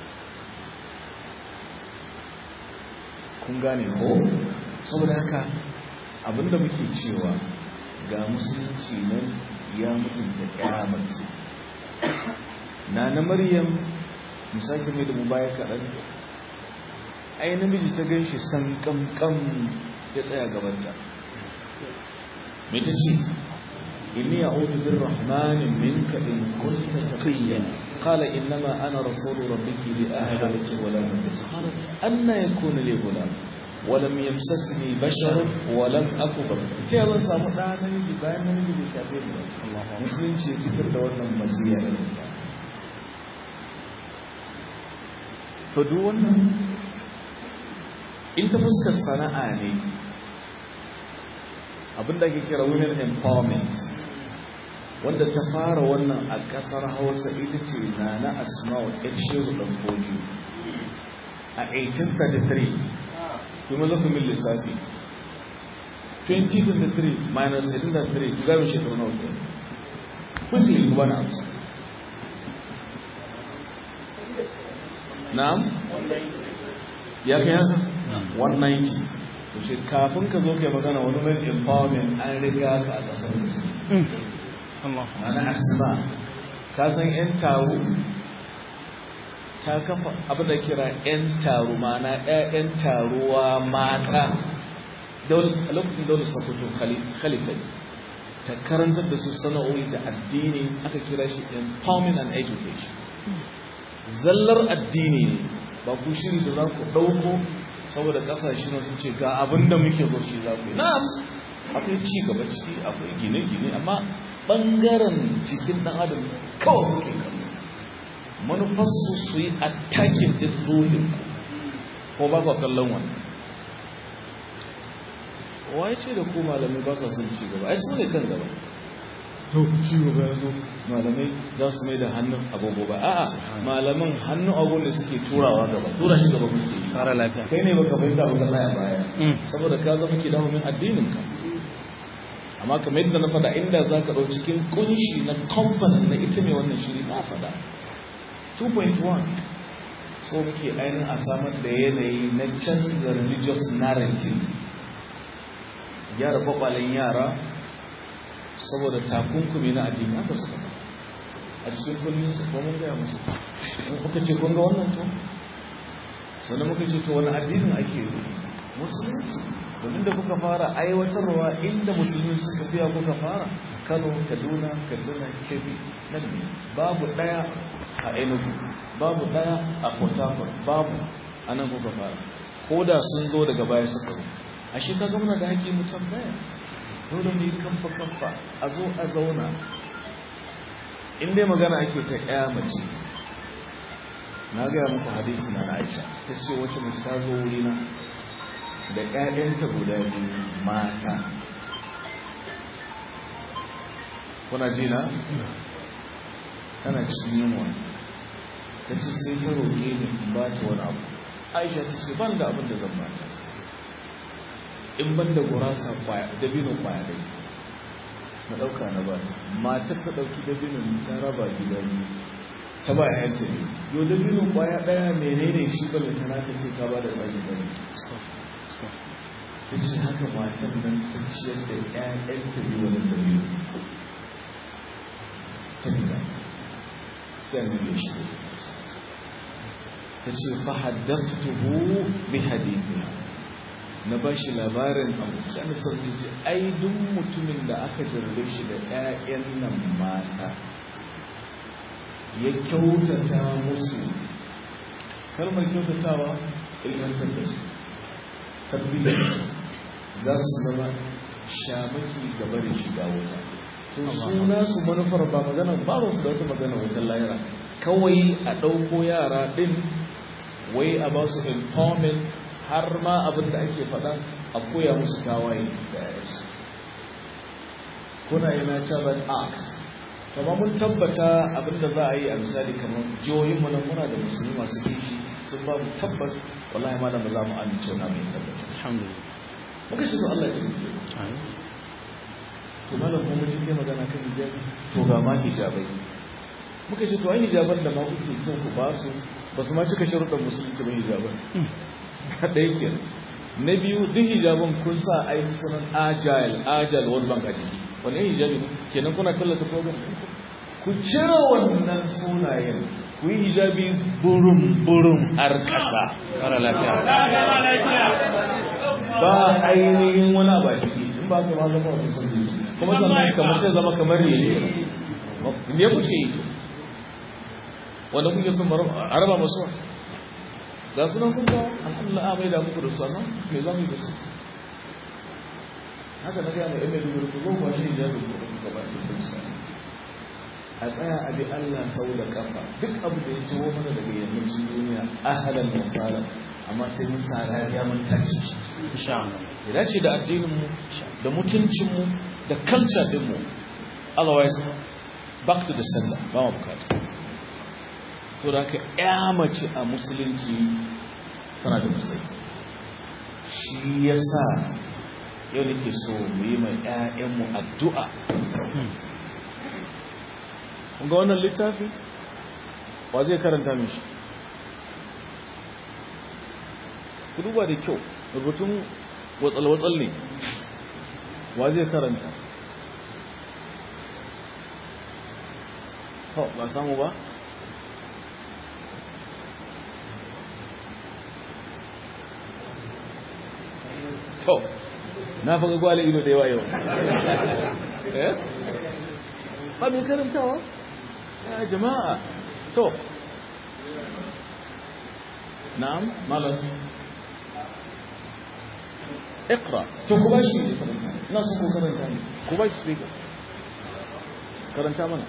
kun gane ko saboda haka abinda muke cewa ga musulunci nan ya mutunta kyamarci na na maryam misali mai da mu baya kaɗan ai namiji ta gan shi san kamkam ya tsaya gabanta mai ta ce inni a'udhu birrahmani minka in kunta taqiyan qala innama ana rasulu rabbiki li ahaba laki ghulaman qala anna yakuna li ghulam ولم يمسسني بشر ولم أكو بكر كيف zan samu ɗa namiji bayan namiji bai tafi ba musulunci ya fitar da wannan masiya da ta to duk wannan in ta fuskar sana'a ne abinda ake kira women empowerment wanda ta fara wannan a kasar hausa ita ce na na asma'u ɗan shehu ɗan foliyo a 1833 kuma zafi min lissafi 2023 minus 83 ku gami shekaru na wuce quickly ku bana amsa na'am ya kai haka 190 to ce kafin ka zo kai magana wani mai empowerment an riga ka a kasar musulmi ana asma ka san yan taro ta kafa abin da kira yan taro mana ƴaƴan taruwa mata a lokacin daular sakoto khalifa ta karantar da su sana'o'i da addini aka kira shi empowerment and education zallar addini ne ba ku shiri da za ku ɗauko saboda ƙasashe na sun ce ga abin da muke zo shi za ku yi na'am akwai ci gaba ciki akwai gine-gine amma ɓangaren cikin ɗan adam kawai kuke kallo manufarsu su yi attacking din ruhin ko ba ku kallon wani waye ce da ku malamai ba sa son ci gaba ai su ne kan gaba to ci gaba ya zo malamai za su mai da hannun agogo ba a'a malaman hannun agogo ne suke turawa gaba tura shi gaba kuke Kara lafiya. kai ne baka fahimta ba ka tsaya baya saboda ka zama ke dawo min addinin ka amma kamar yadda na faɗa inda za ka ɗau cikin kunshi na kamfanin na ita mai wannan shiri na faɗa 2.1 so muke ainihin a samar da yanayi na canza religious narrative gyara kwakwalen yara saboda takunkumi na addini haka suka ta a cikin kullum su kuma mun gaya musu muka ce kun ga wannan to sannan muka ce to wani addinin ake yi musulunci domin da kuka fara aiwatarwa inda musulmi suka fiya kuka fara kano kaduna kaduna kebbi nan ne babu daya a enugu babu daya a port harcourt babu a nan kuka fara ko da sun zo daga baya suka zo a shi ka zama da haƙi mu tambaya dole mu yi kamfa kamfa a zo a zauna in dai magana ake ta ƴa mace na gaya muku hadisi na Aisha ta ce wacce mace ta zo wurina da ƴaƴanta guda biyu mata kuna ji na tana cikin yunwa ta ce sai ta roƙe ni in ba ta wani abu Aisha ta ce ban da abin da zan bata in ban da gurasa dabino kwaya dai na ɗauka na ba matar ta ɗauki dabino ta raba gida biyu ta ba ya yanta ne yau dabino kwaya ɗaya menene shi ba ta na ce ka ba da tsaki bane ta ce haka matan nan ta ciyar da ƴaƴanta biyu wani dabino ta fita sai an zube shi ta ce fa haddathtuhu bi hadithiha na ba shi labarin abu sai sarki ce ai duk mutumin da aka jarrabe shi da 'ya'yan nan mata ya kyautata musu kalmar kyautatawa ilmantar da su tarbiyyar su za su zama shamaki gaba da shiga wuta to suna su manufar ba magana ba su da wata magana wutar lahira kawai a ɗauko yara ɗin wai a ba su empowerment har ma abin da ake faɗa a koya musu tawaye da yayansu kuna yana taban act kama mun tabbata abin da za a yi a misali kamar jihohin mu nan muna da musulmi masu kishi sun ba mu tabbas wallahi malam ba za mu amince wani mai tabbata alhamdulillah muka ce to Allah ya tabbata to malam kuma mun yi magana kan hijabi to ga ma hijabai muka ce to ai hijaban da ma kuke son ku ba su ba su ma cika sharuɗan musulunci ba hijaban ɗaya ke na biyu duk hijaban kun sa ai sunan agile agile world bank a jiki wani hijabi ne kenan kuna tallata program ku cire wannan sunayen ku yi hijabi burum burum har ƙasa ƙara lafiya ba ainihin wani abu a ciki in ba ka ma zama wani sun kuma sannan kamar sai zama kamar yele ne kuke yi wanda kuke sun a raba masu ga sunan kun kawo alhamdulillah a mai da muku da su amma me za mu yi da su haka na gaya mai ɗan mai dubu ko ba shi ya dubu da kuka ba da kuka a tsaya a bi Allah sau da kafa duk abu da ya ciwo mana daga yammacin duniya ahalan misalan amma sai mun tsara ya mun tace shi insha Allah ya dace da addininmu da mutuncinmu da culture dinmu otherwise back to the sender ba mu bukata so da haka ya mace a musulunci tana da musulunci shi ya sa yau nake so mu yi mai 'ya'yanmu addu'a ga wannan littafi wa zai karanta mishi ku duba da kyau rubutun watsal-watsal ne wa zai karanta to ba samu ba to na faga gwale ido da yawa yau eh ba mai karantawa ya jama'a to na'am malam اقرا to ku bashi na so ku karanta ne ku bashi speaker karanta mana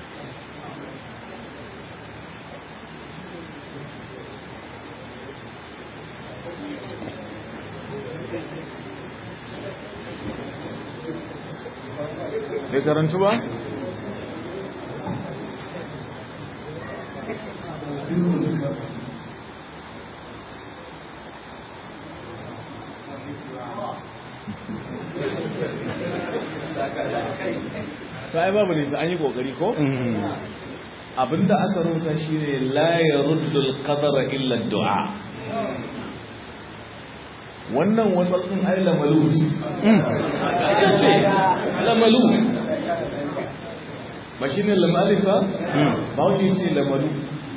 bai karantu ba? ta ai babu ne an yi kokari ko? abinda aka rubuta shine la yaruddu al-qadara illa ad-du'a wannan watsatsin ai lamalu ce lamalu ba shine lamalifa ba wuce ce lamalu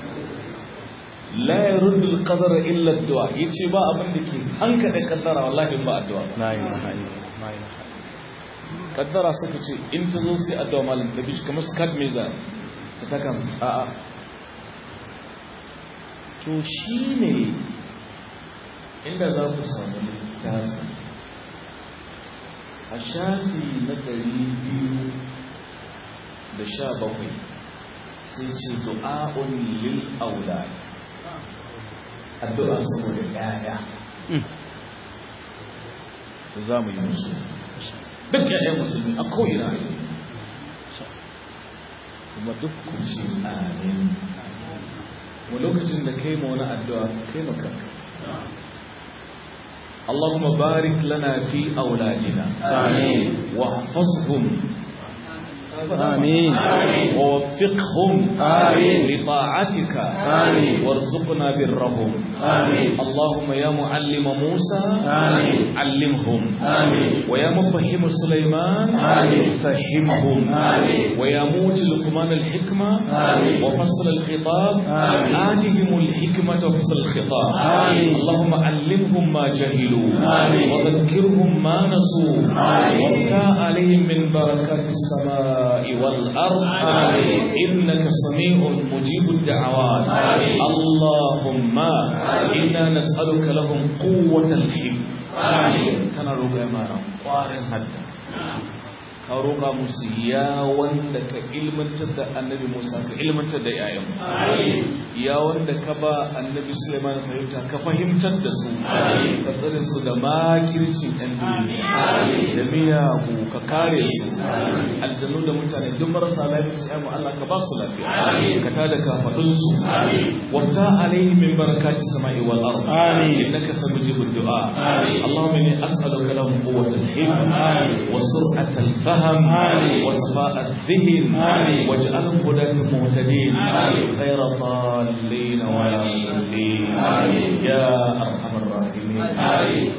la yaruddu al-qadara illa ad-du'a yace ba abin da ke hanka da kaddara wallahi ba addu'a la ilaha illallah la ilaha kaddara suka ce in ta zo sai addu'a malam ta bishi kamar skat meza ta taka a'a to shine inda za ku samu littafi a shafi na ɗari biyu da sha bakwai sai ce du'a'un lil aulad addu'a saboda ƴaƴa za mu yi musu duk ƴaƴan musulmi a ko'ina kuma duk ku ce amin wa lokacin da kai ma wani addu'a kai ma kanka اللهم بارك لنا في أولادنا آمين واحفظهم آمين ووفقهم آمين لطاعتك آمين وارزقنا برهم آمين اللهم يا معلم موسى آمين علمهم آمين ويا مفهم سليمان آمين فهمهم آمين ويا موت لقمان الحكمة آمين وفصل الخطاب آمين آتهم الحكمة وفصل الخطاب آمين اللهم علمهم ما جهلوا آمين وذكرهم ما نسوا آمين وافتح عليهم من بركات السماء والأرض آمين إنك سميع مجيب الدعوات آمين اللهم إنا نسألك لهم قوة الحب آمين كان ربما قارن حتى ka roƙa musu ya wanda ka ilmantar da annabi Musa ka ilmantar da yayan ya wanda ka ba annabi Sulaiman fahimta ka fahimtar da su ka tsare su da makircin ɗan duniya da miyagu ka kare su aljannu da mutane duk marasa lafiya su mu Allah ka ba su lafiya ka tada kafadun su wafta alaihi min barakati samai wal ard innaka samujibud du'a اللهم إني أسألك لهم قوة الحلم وسرعة الفهم وصفاء الذهن واجعلهم هداة مهتدين غير ضالين ولا مضلين يا أرحم الراحمين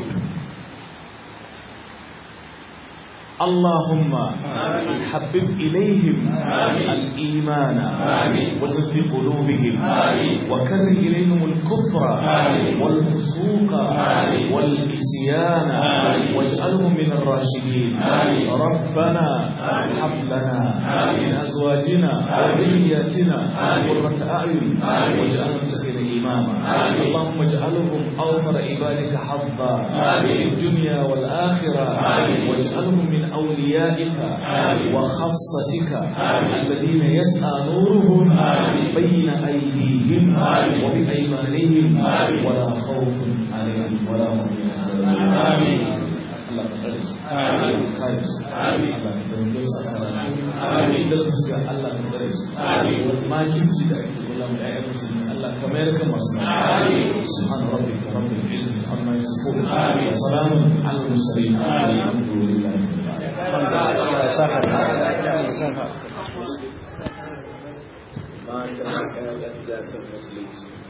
اللهم حبب إليهم الإيمان وزد في قلوبهم وكره إليهم الكفر والفسوق والإسيان واجعلهم من الراشدين ربنا هب لنا من أزواجنا وذرياتنا قرة أعين واجعلهم سكن إماما اللهم اجعلهم أوفر عبادك حظا في الدنيا والآخرة واجعلهم من أوليائك وخاصتك الذين يسعى نورهم بين أيديهم وبأيمانهم ولا خوف عليهم ولا هم يحزنون آمين Allah ka tsare su, Allah ka kare su, Allah ka taimake su a karatu, idan su ga Allah ka tsare su, wani makirci da ake kula mu ƴaƴan musulmi Allah ka mayar kan masu subhana rabbika rabbil izzati amma yasifun wa salamun alal mursalin alhamdulillahi mata ƴaƴan zatan musulunci